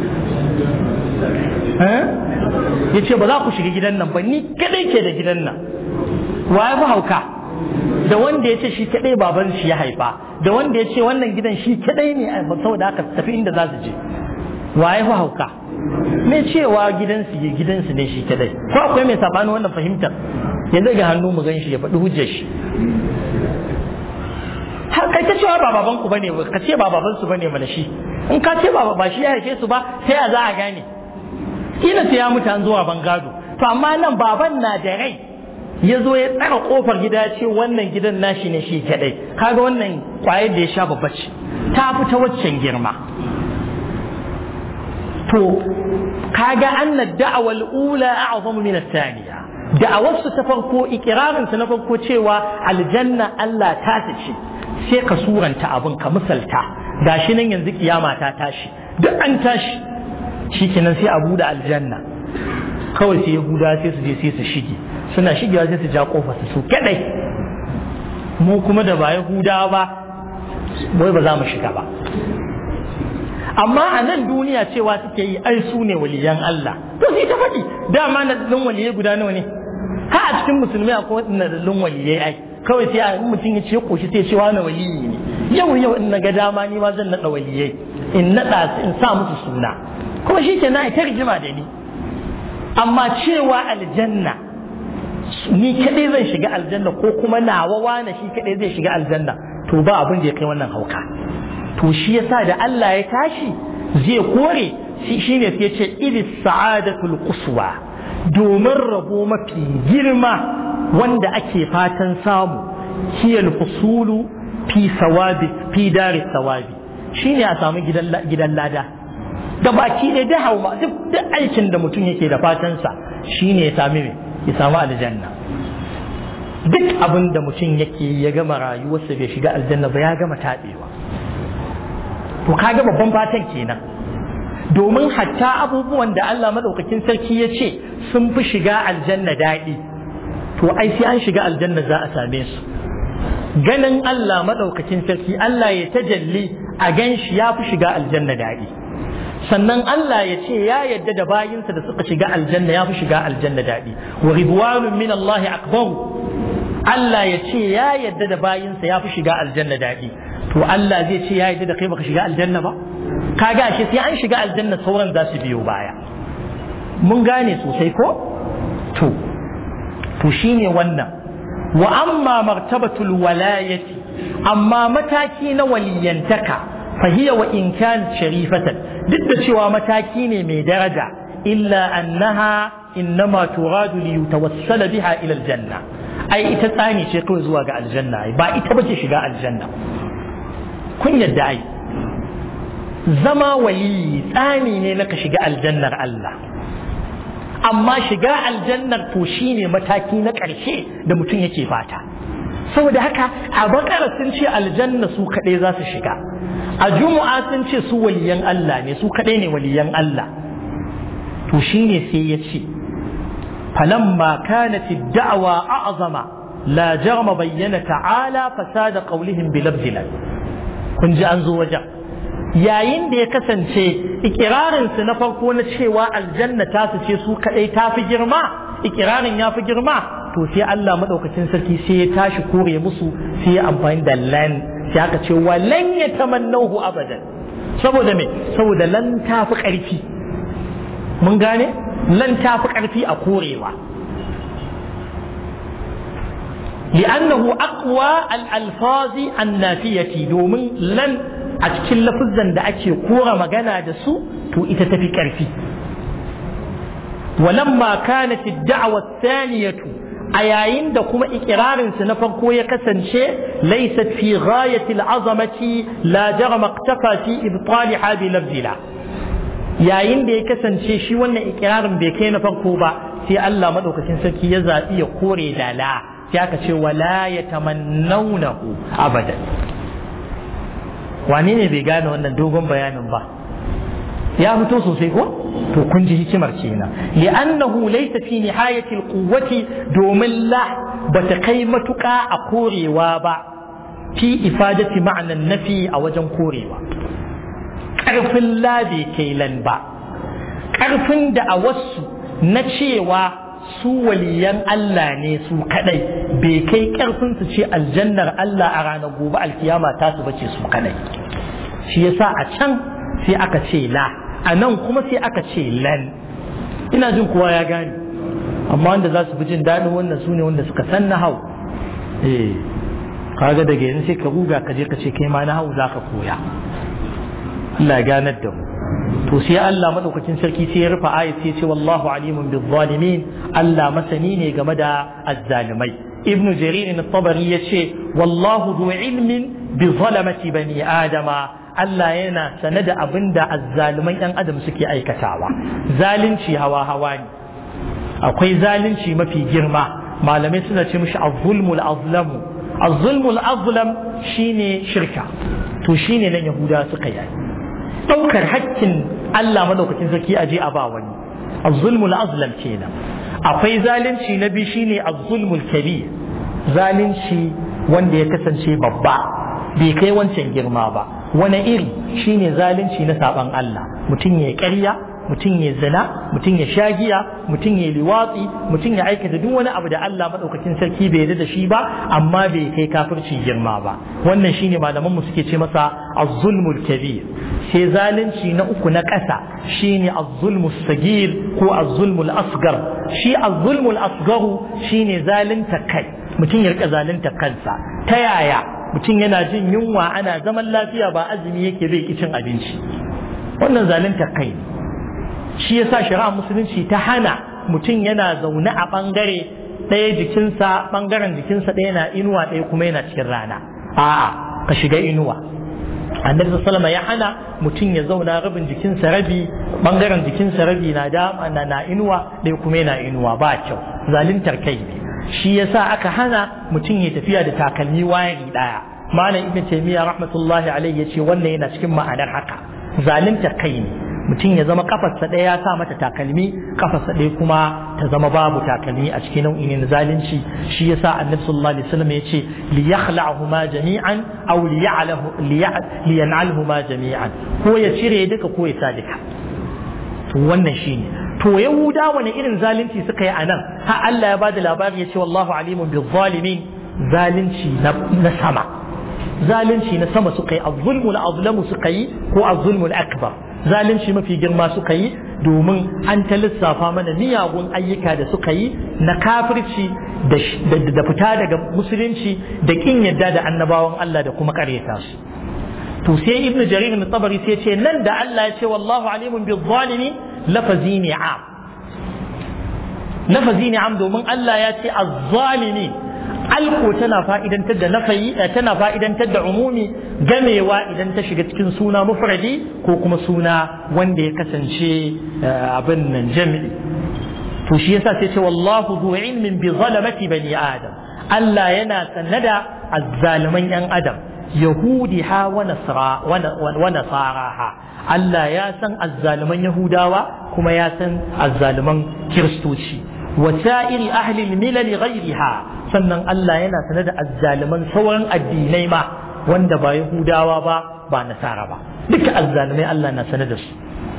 ya ce ba za ku shiga gidan nan ba ni kadai ke da gidan nan wa ya hauka da wanda ya ce shi kadai baban shi ya haifa da wanda ya ce wannan gidan shi kadai ne saboda haka tafi inda za su je wa ya hauka me cewa gidansu gidansu ne shi kadai ko akwai mai sabanin wannan fahimtar ya daga hannu mu gan shi ya faɗi hujjar shi har kai ta cewa ba baban ku bane ka ce ba baban su bane mana shi in ka ce ba ba shi ya haife su ba sai a za a gane kila sai ya mutu an zuwa bangado to amma nan baban na da rai ya zo ya tsara kofar gida ce wannan gidan nashi ne shi kadai kaga wannan kwayar da ya sha babba ce ta fita waccan girma to kaga anna da'awal ula a'zamu min ath-thaniya da'awarsu ta farko ikirarinsu na farko cewa aljanna Allah ta ce sai ka suranta abin ka misalta gashi nan yanzu kiyama ta tashi duk an tashi shikenan sai a buɗe aljanna kawai sai yahuda sai su je sai su shige suna shigewa sai su ja kofa su su kadai mu kuma da ba yahuda ba wai ba za mu shiga ba amma a nan duniya cewa suke yi ai su ne waliyan Allah to sai ta faɗi dama na dalilin waliyai guda nawa ne ha a cikin musulmi akwai na dalilin waliyai ai kawai sai a mutum ya ce koshi sai ce wani waliyi ne yau yau in na ga dama ni ma zan naɗa waliyai in naɗa in sa musu suna kuma shi ke na ta rigima da ni amma cewa aljanna ni kaɗai zan shiga aljanna ko kuma nawa wane shi kaɗai zai shiga aljanna to ba abin da ya kai wannan hauka to shi yasa da Allah ya tashi zai kore shi ne sai ce idis sa'adatul quswa domin rabo mafi girma wanda ake fatan samu hiyal husulu fi sawabi fi dari sawabi shine a samu gidan lada da baki ne da hauma duk aikin da mutum yake da fatansa shine ya sami ya samu aljanna duk abin da mutum yake ya gama rayuwarsa bai shiga aljanna ba ya gama taɓewa to kaga babban fatan kenan domin hatta abubuwan da Allah madaukakin sarki ya ce sun fi shiga aljanna daɗi to ai sai an shiga aljanna za a same su ganin Allah madaukakin sarki Allah ya tajalli a gan shi ya fi shiga aljanna daɗi sannan Allah ya ce ya yadda da bayinsa da suka shiga aljanna ya fi shiga aljanna daɗi wa ridwanun min Allah akbaru Allah ya ce ya yadda da bayinsa ya fi shiga aljanna daɗi to Allah zai ce ya yadda da kai baka shiga aljanna ba kaga shi sai an shiga aljanna sauran za su biyo baya mun gane sosai ko to to shine wannan wa amma martabatul walayati amma mataki na waliyantaka fahiya wa in kan sharifatan duk da cewa mataki ne mai daraja illa annaha innama turadu li yutawassala biha ila aljanna ai ita tsani ce kawai zuwa ga aljanna ba ita bace shiga aljanna kun yadda ai zama wali tsani ne na ka shiga aljannar Allah amma shiga aljannar to shine mataki na ƙarshe da mutum yake fata saboda haka a bakara sun ce aljanna su kaɗai za su shiga a juma'a sun ce su waliyan Allah ne su kaɗai ne waliyan Allah to shine sai ya ce falamma kanat ad-da'wa a'zama la jarma bayyana ta'ala fasada qawlihim bi labzilal kun ji an zo wajen yayin da ya kasance ikirarinsu na farko na cewa aljanna ta su ce su kadai ta fi girma ikirarin ya fi girma to sai Allah madaukakin sarki sai ya tashi kore musu sai ya amfani da lan sai aka ce walan ya tamannahu abadan saboda me saboda lan ta fi karfi mun gane lan ta fi karfi a korewa لأنه أقوى الألفاظ النافية دومن لن a cikin lafuzan da ake kora magana da su to ita tafi ƙarfi walamma kanat ad-da'wa ath-thaniyatu a yayin da kuma ikirarin su na farko ya kasance laysat fi ghayati al-azamati la jarama iktafa fi ibtaliha bi lafzila yayin da ya kasance shi wannan ikirarin bai kai na farko ba sai Allah madaukakin sarki ya zabi ya kore da la sai aka ce wala yatamannawnahu abadan wane ne bai gane wannan dogon bayanin ba ya fito sosai ko to kun ji hikimar kenan li'annahu laysa fi nihayati alquwwati domin la bata kai matuƙa a korewa ba fi ifadati ma'anan nafi a wajen korewa ƙarfin la bai kai lan ba ƙarfin da a wasu na cewa su waliyan Allah ne su kadai bai kai karfin su ce aljannar Allah a ranar gobe alkiyama ta su bace su kadai shi yasa a can sai aka ce la a nan kuma sai aka ce lan ina jin kowa ya gane amma wanda za su fi jin daɗin wannan su ne wanda suka san na hau eh kaga daga yanzu sai ka ruga ka je ka ce kai ma na hau za ka koya Allah ya ganar da mu to sai Allah madaukakin sarki sai ya rufe ayat sai ya ce wallahu alimun bil zalimin Allah masani ne game da azzalimai ibn jarir at-tabari yace wallahu du ilmin bi zalamati bani adama Allah yana sane da abin da azzaluman yan adam suke aikatawa zalunci hawa hawa ne akwai zalunci mafi girma malamai suna ce mishi az-zulmul azlamu az-zulmul azlam shine shirka to shine nan yahuda suka yi ɗaukar hakkin Allah madaukakin sarki aje a ba wani az-zulmul azlam kenan akwai zalunci na biyu shine az-zulmul kabir zalunci wanda ya kasance babba bai kai wancan girma ba wani iri shine zalunci na saban Allah mutum ya ƙarya mutum ya zina mutum ya shagiya mutum ya liwatsi mutum ya aikata duk wani abu da Allah madaukakin sarki bai yarda da shi ba amma bai kai kafirci girma ba wannan shine malaman mu suke ce masa az-zulmul kabir sai zalunci na uku na ƙasa shine az-zulmus sagir ko az-zulmul asgar shi az-zulmul asgaru shine zalunta kai mutum ya rika zalunta kansa ta yaya mutum yana jin yunwa ana zaman lafiya ba azumi yake bai ki cin abinci wannan zalunta kai shi yasa shari'a musulunci ta hana mutum yana zaune a bangare ɗaya jikinsa bangaren jikinsa ɗaya na inuwa ɗaya kuma yana cikin rana a'a ka shiga inuwa annabi sallama ya hana mutum ya zauna rabin jikinsa rabi bangaren jikinsa rabi na da na inuwa ɗaya kuma yana inuwa ba kyau zaluntar kai ne shi yasa aka hana mutum ya tafiya da takalmi wayari ɗaya malam ibn taymiya rahmatullahi alaihi yace wannan yana cikin ma'anar haka zaluntar kai ne mutum ya zama kafarsa ɗaya ya sa mata takalmi kafarsa ɗaya kuma ta zama babu takalmi a cikin nau'i ne na zalunci shi yasa annabi sallallahu alaihi wasallam yace li yakhla'huma jami'an aw li ya'lahu li yan'alhuma jami'an ko ya cire duka ko ya sa duka to wannan shine to yahuda wani irin zalunci suka yi anan har Allah ya bada labari yace wallahu alimun bil zalimin zalunci na sama zalunci na sama suka yi az-zulmul azlamu suka yi ko az-zulmul akbar zalunci mafi girma suka yi domin an ta lissafa mana miyagun ayyuka da suka yi na kafirci da fita daga musulunci da kin yadda da annabawan Allah da kuma karyata su to sai ibnu jarir na tabari sai ce nan da Allah ya ce wallahu alimun bi zalimi lafazi ne am lafazi ne am domin Allah ya ce az-zalimi alko tana fa'idantar da nafayi tana fa'idantar da umumi gamewa idan ta shiga cikin suna mufradi ko kuma suna wanda ya kasance abin nan jami'i to shi yasa sai ce wallahu zu ilmin bi zalamati bani adam Allah yana sannada azzaliman yan adam yahudiha wa nasara wa nasaraha Allah ya san azzaliman yahudawa kuma ya san azzaliman kiristoci wa sa'iri ahli al-milal ghayriha sannan Allah yana sanar da azzaliman sauran addinai ma wanda ba Yahudawa ba ba Nasara ba duka azzalimai Allah na sanar da su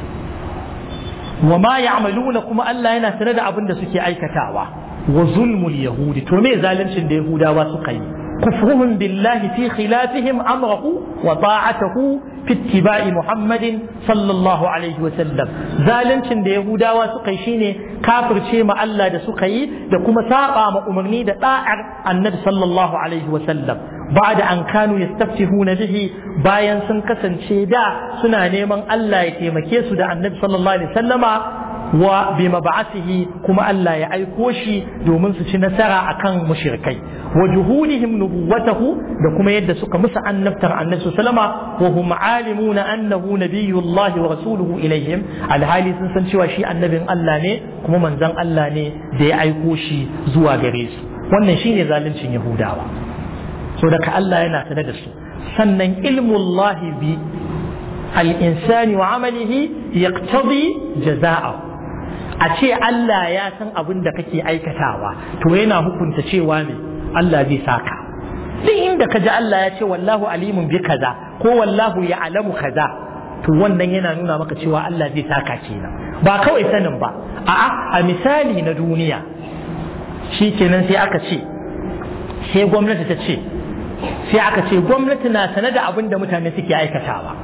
wa ma ya'maluna kuma Allah yana sanar da abin da suke aikatawa wa zulmul yahudi to me zaluncin da Yahudawa suka yi كفرهم بالله في خلافهم أمره وطاعته في اتباع محمد صلى الله عليه وسلم zalincin da Yahudawa suka yi shine kafirce ma Allah da suka yi da kuma saba ma umarni da da'ar Annabi sallallahu alaihi wasallam ba'da an kanu yastaftihuna bihi bayan sun kasance da suna neman Allah ya taimake su da Annabi sallallahu alaihi wasallama wa bi mab'athihi kuma Allah ya aiko shi domin su ci nasara akan mushrikai wa juhudihim nubuwatahu da kuma yadda suka musa annabtar annabi sallama wa hum alimuna annahu nabiyullahi wa rasuluhu ilaihim alhali sun san cewa shi annabin Allah ne kuma manzon Allah ne da ya aiko shi zuwa gare su wannan shine zaluncin yahudawa so daga Allah yana sanar da su sannan ilmullahi bi al-insani wa amalihi yaqtadi jaza'ahu a ce Allah ya san abin da kake aikatawa to yana hukunta cewa ne Allah zai saka duk inda ka ji Allah ya ce wallahu alimun bi kaza ko wallahu ya alamu kaza to wannan yana nuna maka cewa Allah zai saka kenan ba kawai sanin ba a'a a misali na duniya shi kenan sai aka ce sai gwamnati ta ce sai aka ce gwamnati na sane da abin da mutane suke aikatawa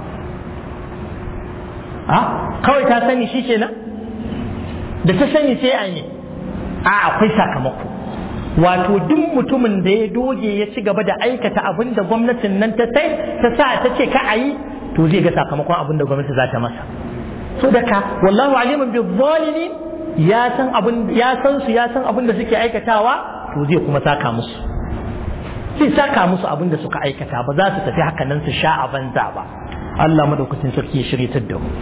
a kawai ta sani shi kenan da ta sani sai a ne a akwai sakamako wato duk mutumin da ya doge ya ci gaba da aikata abin da gwamnatin nan ta sai ta sa ta ce ka a yi to zai ga sakamakon abin da gwamnati za ta masa so daga wallahu alimun bi zalimin ya san abin ya san su ya san abin da suke aikatawa to zai kuma saka musu zai saka musu abin da suka aikata ba za su tafi haka nan su sha a banza ba Allah madaukakin sarki ya shiryatar da mu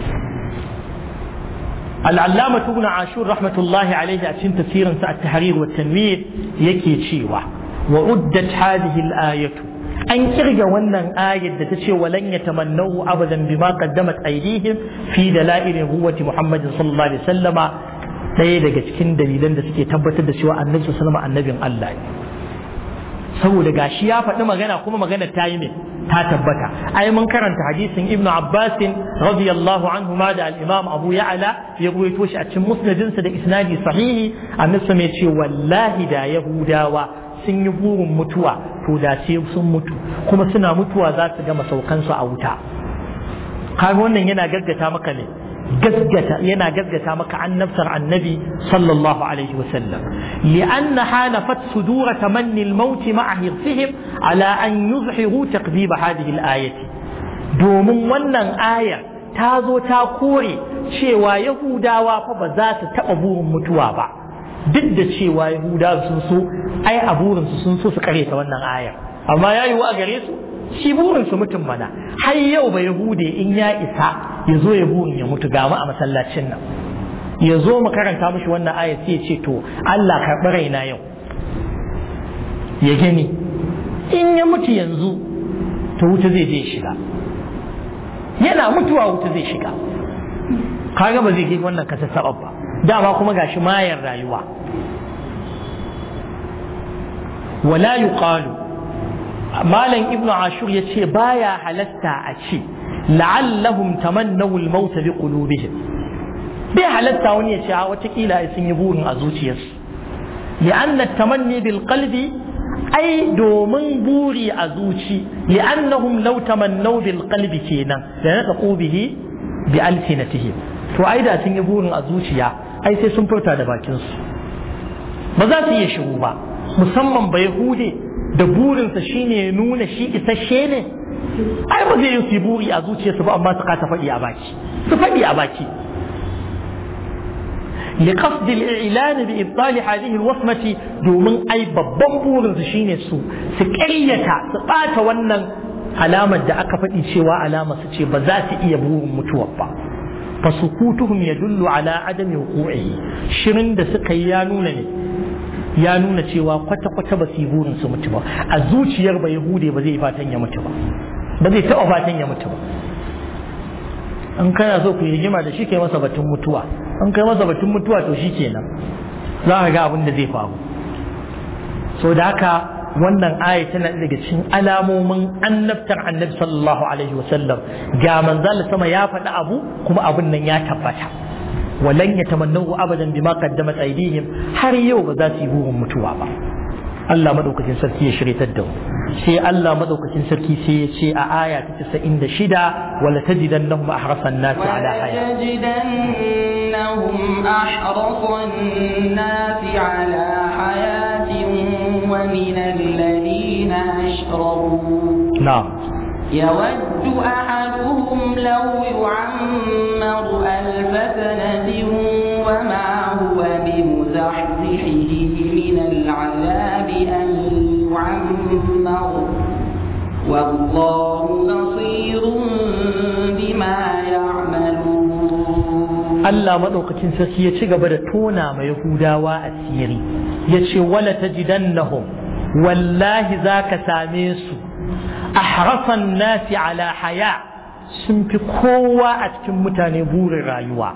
العلامة ابن عاشور رحمة الله عليه أتشن تفسيرا التحرير والتنوير يكي تشيوة وعدت هذه الآية أن كرج ونن آية تشي ولن يتمنوا أبدا بما قدمت أيديهم في دلائل نبوة محمد صلى الله عليه وسلم ɗaya daga cikin dalilan da suke tabbatar da cewa annabi sallallahu annabin Allah ne saboda gashi ya faɗi magana kuma magana ta yi ne ta tabbata ai mun karanta hadisin ibnu abbas radiyallahu anhu ma da al-imam abu ya'la ya ruwaito shi a cikin musnadinsa da isnadi sahihi annabi mai ce wallahi da yahudawa sun yi burin mutuwa to da sai sun mutu kuma suna mutuwa za su gama saukansu a wuta kaga wannan yana gaggata maka ne gaggata yana gaggata maka annabtar annabi sallallahu alaihi wasallam li'anna halafat sudura tamanni al-maut ma'a hirsihim ala an yuzhiru taqdib hadhihi al-ayati domin wannan aya ta zo ta kore cewa yahudawa fa ba za su taba burin mutuwa ba duk da cewa yahudawa sun so ai a burinsu sun so su kareta wannan ayar amma ya yiwu a gare su shi burinsu mutum mana har yau ba yahude in ya isa ya zo ya burin ya mutu gama a masallacin nan ya zo mu karanta mushi wannan aya sai ya ce to Allah karɓi raina yau ya gani in ya mutu yanzu to wuta zai je shiga yana mutuwa wuta zai shiga kaga ba zai je wannan kasa sabab ba dama kuma gashi mayar rayuwa wala yuqalu malam ibnu ashur ya ce baya halatta a ce la'allahum tamannaw al-maut bi qulubihim bai halatta wani ya ce a watakila sun yi burin a zuciyarsu li'anna tamanni bil qalbi ai domin buri a zuci li'annahum law tamannaw bil qalbi kenan da na taqu bihi bi alsinatihim to ai da sun yi burin a zuciya ai sai sun furta da bakin su ba za su iya shiru ba musamman ba yahude da burinsa shine nuna shi isasshe ne ai ba zai yi su buri a zuciyarsu ba amma su kasa faɗi a baki su faɗi a baki لقصد الإعلان بإبطال هذه الوصمة دومن أي ببن بورن شيني سو سكريتا سقاط ونن علامة دا أكفت شوى علامة سچي بذات إيا بورن متوفى فسكوتهم يدل على عدم وقوعه شرن دا سقيانون ya nuna cewa kwata-kwata ba su yi burin su mutu ba a zuciyar ba yahude ba zai fatan ya mutu ba ba zai taɓa fatan ya mutu ba in kana so ku yi rigima da shi kai masa batun mutuwa in kai masa batun mutuwa to shi kenan za ka ga abin da zai faru so da haka wannan aya tana daga cikin alamomin annabtar annabi sallallahu alaihi wasallam ga manzal sama ya faɗi abu kuma abin nan ya tabbata walan yatamannahu abadan bima qaddamat aydihim har yau ba za su yi burin mutuwa ba Allah madaukakin sarki ya shiryatar da mu sai Allah madaukakin sarki sai ya ce a aya ta 96 wala tajidannahum ahrasan nasi ala haya ولتجدنهم أحرص الناس على حياة ومن الذين أشركوا na'am يود أحدهم لو يعمر ألف سنة وما هو بمزحزحه من العذاب أن يعمر والله بصير بما يعملون Allah maɗaukacin sarki ya ci gaba da tona ma Yahudawa asiri ya ce wala tajidannahum wallahi za ka same su ahrasan nasi ala haya sun fi kowa a cikin mutane burin rayuwa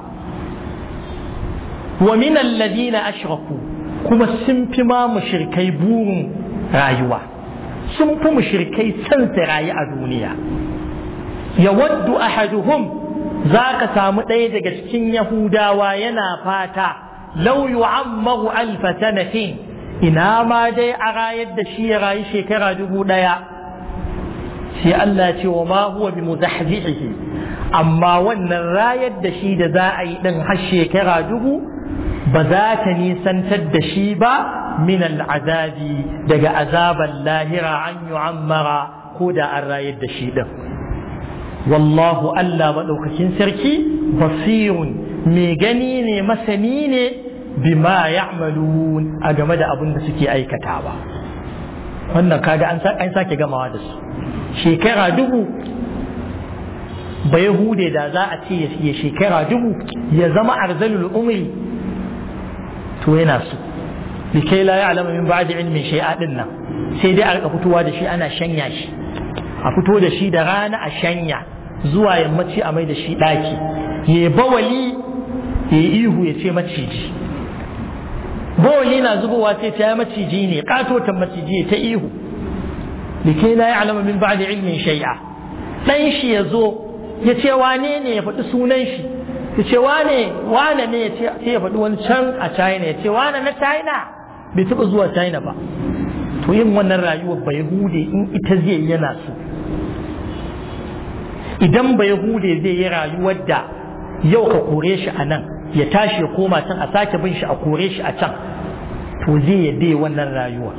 wa min alladhina ashraku kuma sun fi ma mushrikai burin rayuwa sun fi mushrikai san su rayu a duniya yawaddu ahaduhum za ka samu ɗaya daga cikin yahudawa yana fata lau yu'ammaru alfa sanatin ina ma dai a rayar da shi ya rayu shekara dubu ɗaya sai Allah ce wa ma huwa bi muzahzihi amma wannan rayar da shi da za a yi din har shekara dubu ba za ta nisantar da shi ba min al'azabi daga azaban lahira an yu'ammara ko da an rayar da shi din wallahu Allah maɗaukakin sarki basirun mai gani ne masani ne bima ya'malun a game da abin da suke aikatawa wannan kaga an sake gamawa da su shekara dubu ba yahude da za a ce ya shekara dubu ya zama arzalul umri to yana so likai la ya'lamu min ba'di ilmin shay'a din nan sai dai a rika fitowa da shi ana shanya shi a fito da shi da rana a shanya zuwa yammaci a mai da shi ɗaki ya bawali ya ihu ya ce maciji bawali na zubowa sai ta yi maciji ne katotan maciji ta ihu da ke na ya alama min ba'da ilmin shai'a ɗan shi ya zo ya ce wane ne ya faɗi sunan shi ya ce wane wane ne sai ya faɗi wani can a china ya ce wane na china bai taɓa zuwa china ba to yin wannan rayuwar bai hude in ita zai yana so idan bai hude zai yi rayuwar da yau ka kore shi a nan ya tashi ya koma can a sake bin shi a kore shi a can to zai yadda wannan rayuwa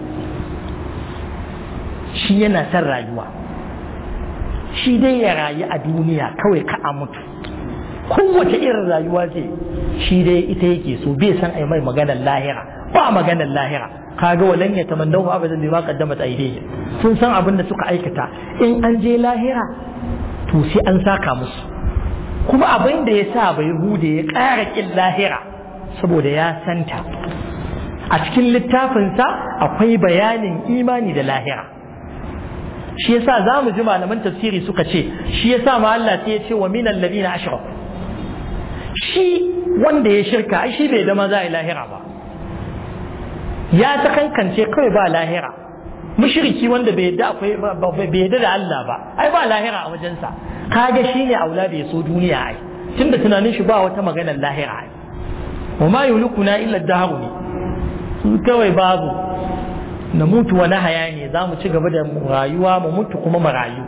shi yana son rayuwa shi dai ya rayu a duniya kawai ka a mutu kowace irin rayuwa ce shi dai ita yake so bai san ai mai maganar lahira ba maganar lahira kaga walan ya tamannahu abadan bima qaddamat aydihim sun san abin da suka aikata in an je lahira to sai an saka musu kuma abin da ya sa bai hude ya ƙara ƙin lahira saboda ya santa a cikin littafinsa akwai bayanin imani da lahira shi yasa za mu ji malaman tafsiri suka ce shi yasa ma Allah sai ya ce wa minal ladina ashraku shi wanda ya shirka ai shi bai dama za a yi lahira ba ya ta kankance kawai ba lahira mushriki wanda bai yadda akwai bai yadda da Allah ba ai ba lahira a wajensa kaga shine aula da yaso duniya ai tunda tunanin shi ba wata maganar lahira ai wa ma yulikuna illa dahru ne su kawai babu na mutu wa haya ne za mu ci gaba da rayuwa mu mutu kuma mu rayu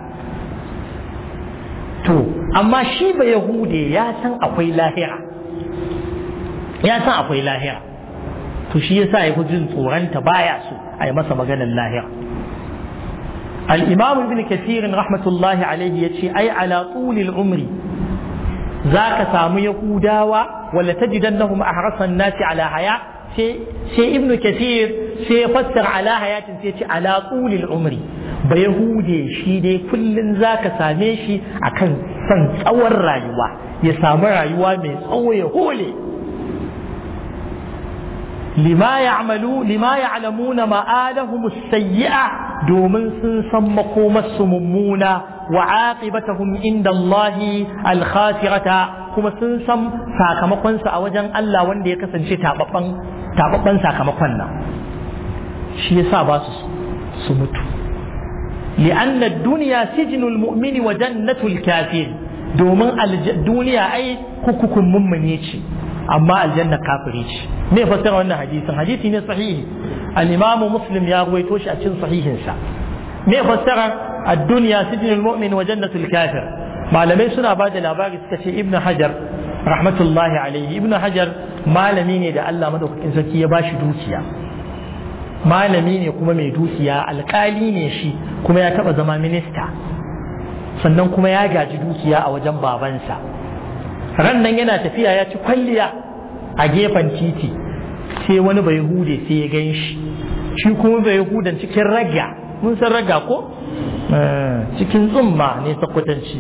to amma shi ba yahude ya san akwai lahira ya san akwai lahira to shi yasa ya fi jin tsoronta baya so a yi masa maganar lahira الإمام ابن كثير رحمة الله عليه يتشي أي على طول العمر ذاك سامو يهوداوا ولا تجدنهم أحرص الناس على حياة سي ابن كثير سي يفسر على حياة سي على طول العمر بيهودي شي دي كل ذاك سامي شي أكن سن tsawon rayuwa ya samu rayuwa mai tsawo ya hole lima ya'malu lima ya'lamuna ma'alahum as-sayyi'a domin sun san makomarsu mummuna wa aqibatahum inda Allah al-khasirata kuma sun san sakamakonsa a wajen Allah wanda ya kasance tababban sakamakon nan shi yasa ba su su mutu لأن الدنيا سجن المؤمن وجنة الكافر domin duniya ai hukukun mummune ce amma aljanna kafiri ce me fassara wannan hadisin hadisi ne sahihi al-imam muslim ya ruwaito shi a cikin sahihinsa me fassara ad-dunya sijnul mu'min wa jannatul kafir malamai suna ba da labari suka ce ibnu hajar rahmatullahi alaihi ibnu hajar malami ne da Allah madaukakin sarki ya bashi dukiya malami ne kuma mai dukiya alkali ne shi kuma ya taba zama minista sannan kuma ya gaji dukiya a wajen babansa ran nan yana tafiya ya ci kwalliya a gefen titi sai wani bai hude sai ya gan shi shi kuma bai hudan cikin raga mun san raga ko cikin tsumma ne sakwatanci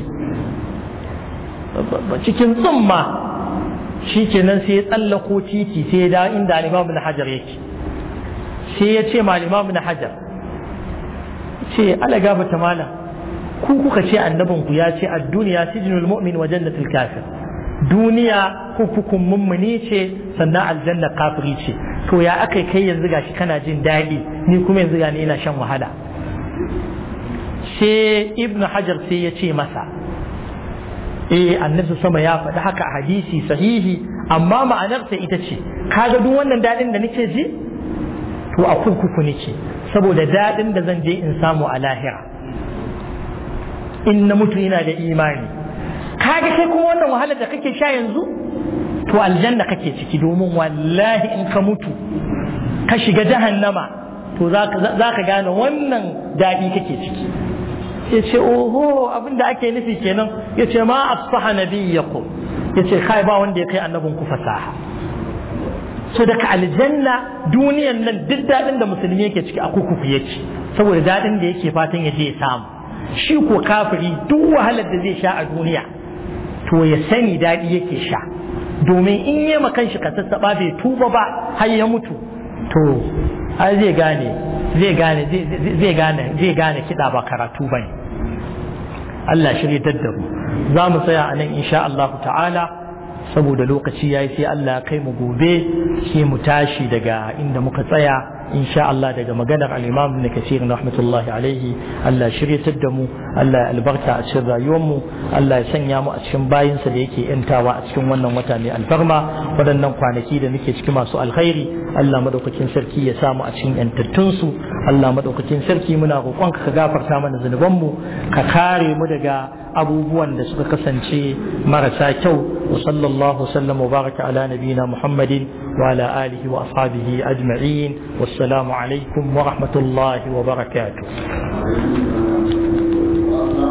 cikin tsumma shi kenan sai ya tsallako titi sai ya dawo inda alimamu na hajar yake sai ya ce ma alimamu na hajar ce ala gafata malam ku kuka ce annabinku ya ce a duniya sijinul mu'min wa jannatul kafir duniya hukukun mummuni ce sannan aljanna kafiri ce to ya aka kai yanzu gashi kana jin daɗi ni kuma yanzu gani ina shan wahala sai ibn hajar sai ya ce masa eh annabi sama ya faɗi haka a hadisi sahihi amma ma'anarsa ita ce kaga duk wannan daɗin da nake ji to a kurkuku nake saboda daɗin da zan je in samu a lahira in na mutu ina da imani kaga kai kuma wannan wahalar da kake sha yanzu to aljanna kake ciki domin wallahi in ka mutu ka shiga jahannama to za ka gane wannan daɗi kake ciki ya ce oho abin da ake nufi kenan ya ce ma asfaha nabiyyakum ya ce kai ba wanda ya kai annabin ku fasaha so daga aljanna duniyan nan duk daɗin da musulmi yake ciki a kukuku yake saboda daɗin da yake fatan ya je ya samu shi ko kafiri duk wahalar da zai sha a duniya to ya sani daɗi yake sha domin in yi makan shi kasassaɓa bai tuba ba har ya mutu to ai zai gane zai gane zai gane zai gane kiɗa ba karatu bane Allah shirye da mu za mu tsaya a nan insha Allah ta'ala saboda lokaci yayi sai Allah kai mu gobe sai mu tashi daga inda muka tsaya insha Allah daga maganar al-Imam Ibn Kathir rahmatullahi alaihi Allah shiryatar da mu Allah ya albarka a cikin rayuwar mu Allah ya sanya mu a cikin bayinsa da yake yantawa a cikin wannan wata mai alfarma waɗannan kwanaki da muke ciki masu alkhairi Allah madaukakin sarki ya samu a cikin yantattun su Allah madaukakin sarki muna roƙonka ka gafarta mana zunuban mu ka kare mu daga abubuwan da suka kasance marasa kyau wa sallallahu sallam wa baraka ala nabiyina Muhammadin wa ala alihi wa ashabihi ajma'in wassalamu alaikum wa rahmatullahi wa barakatuh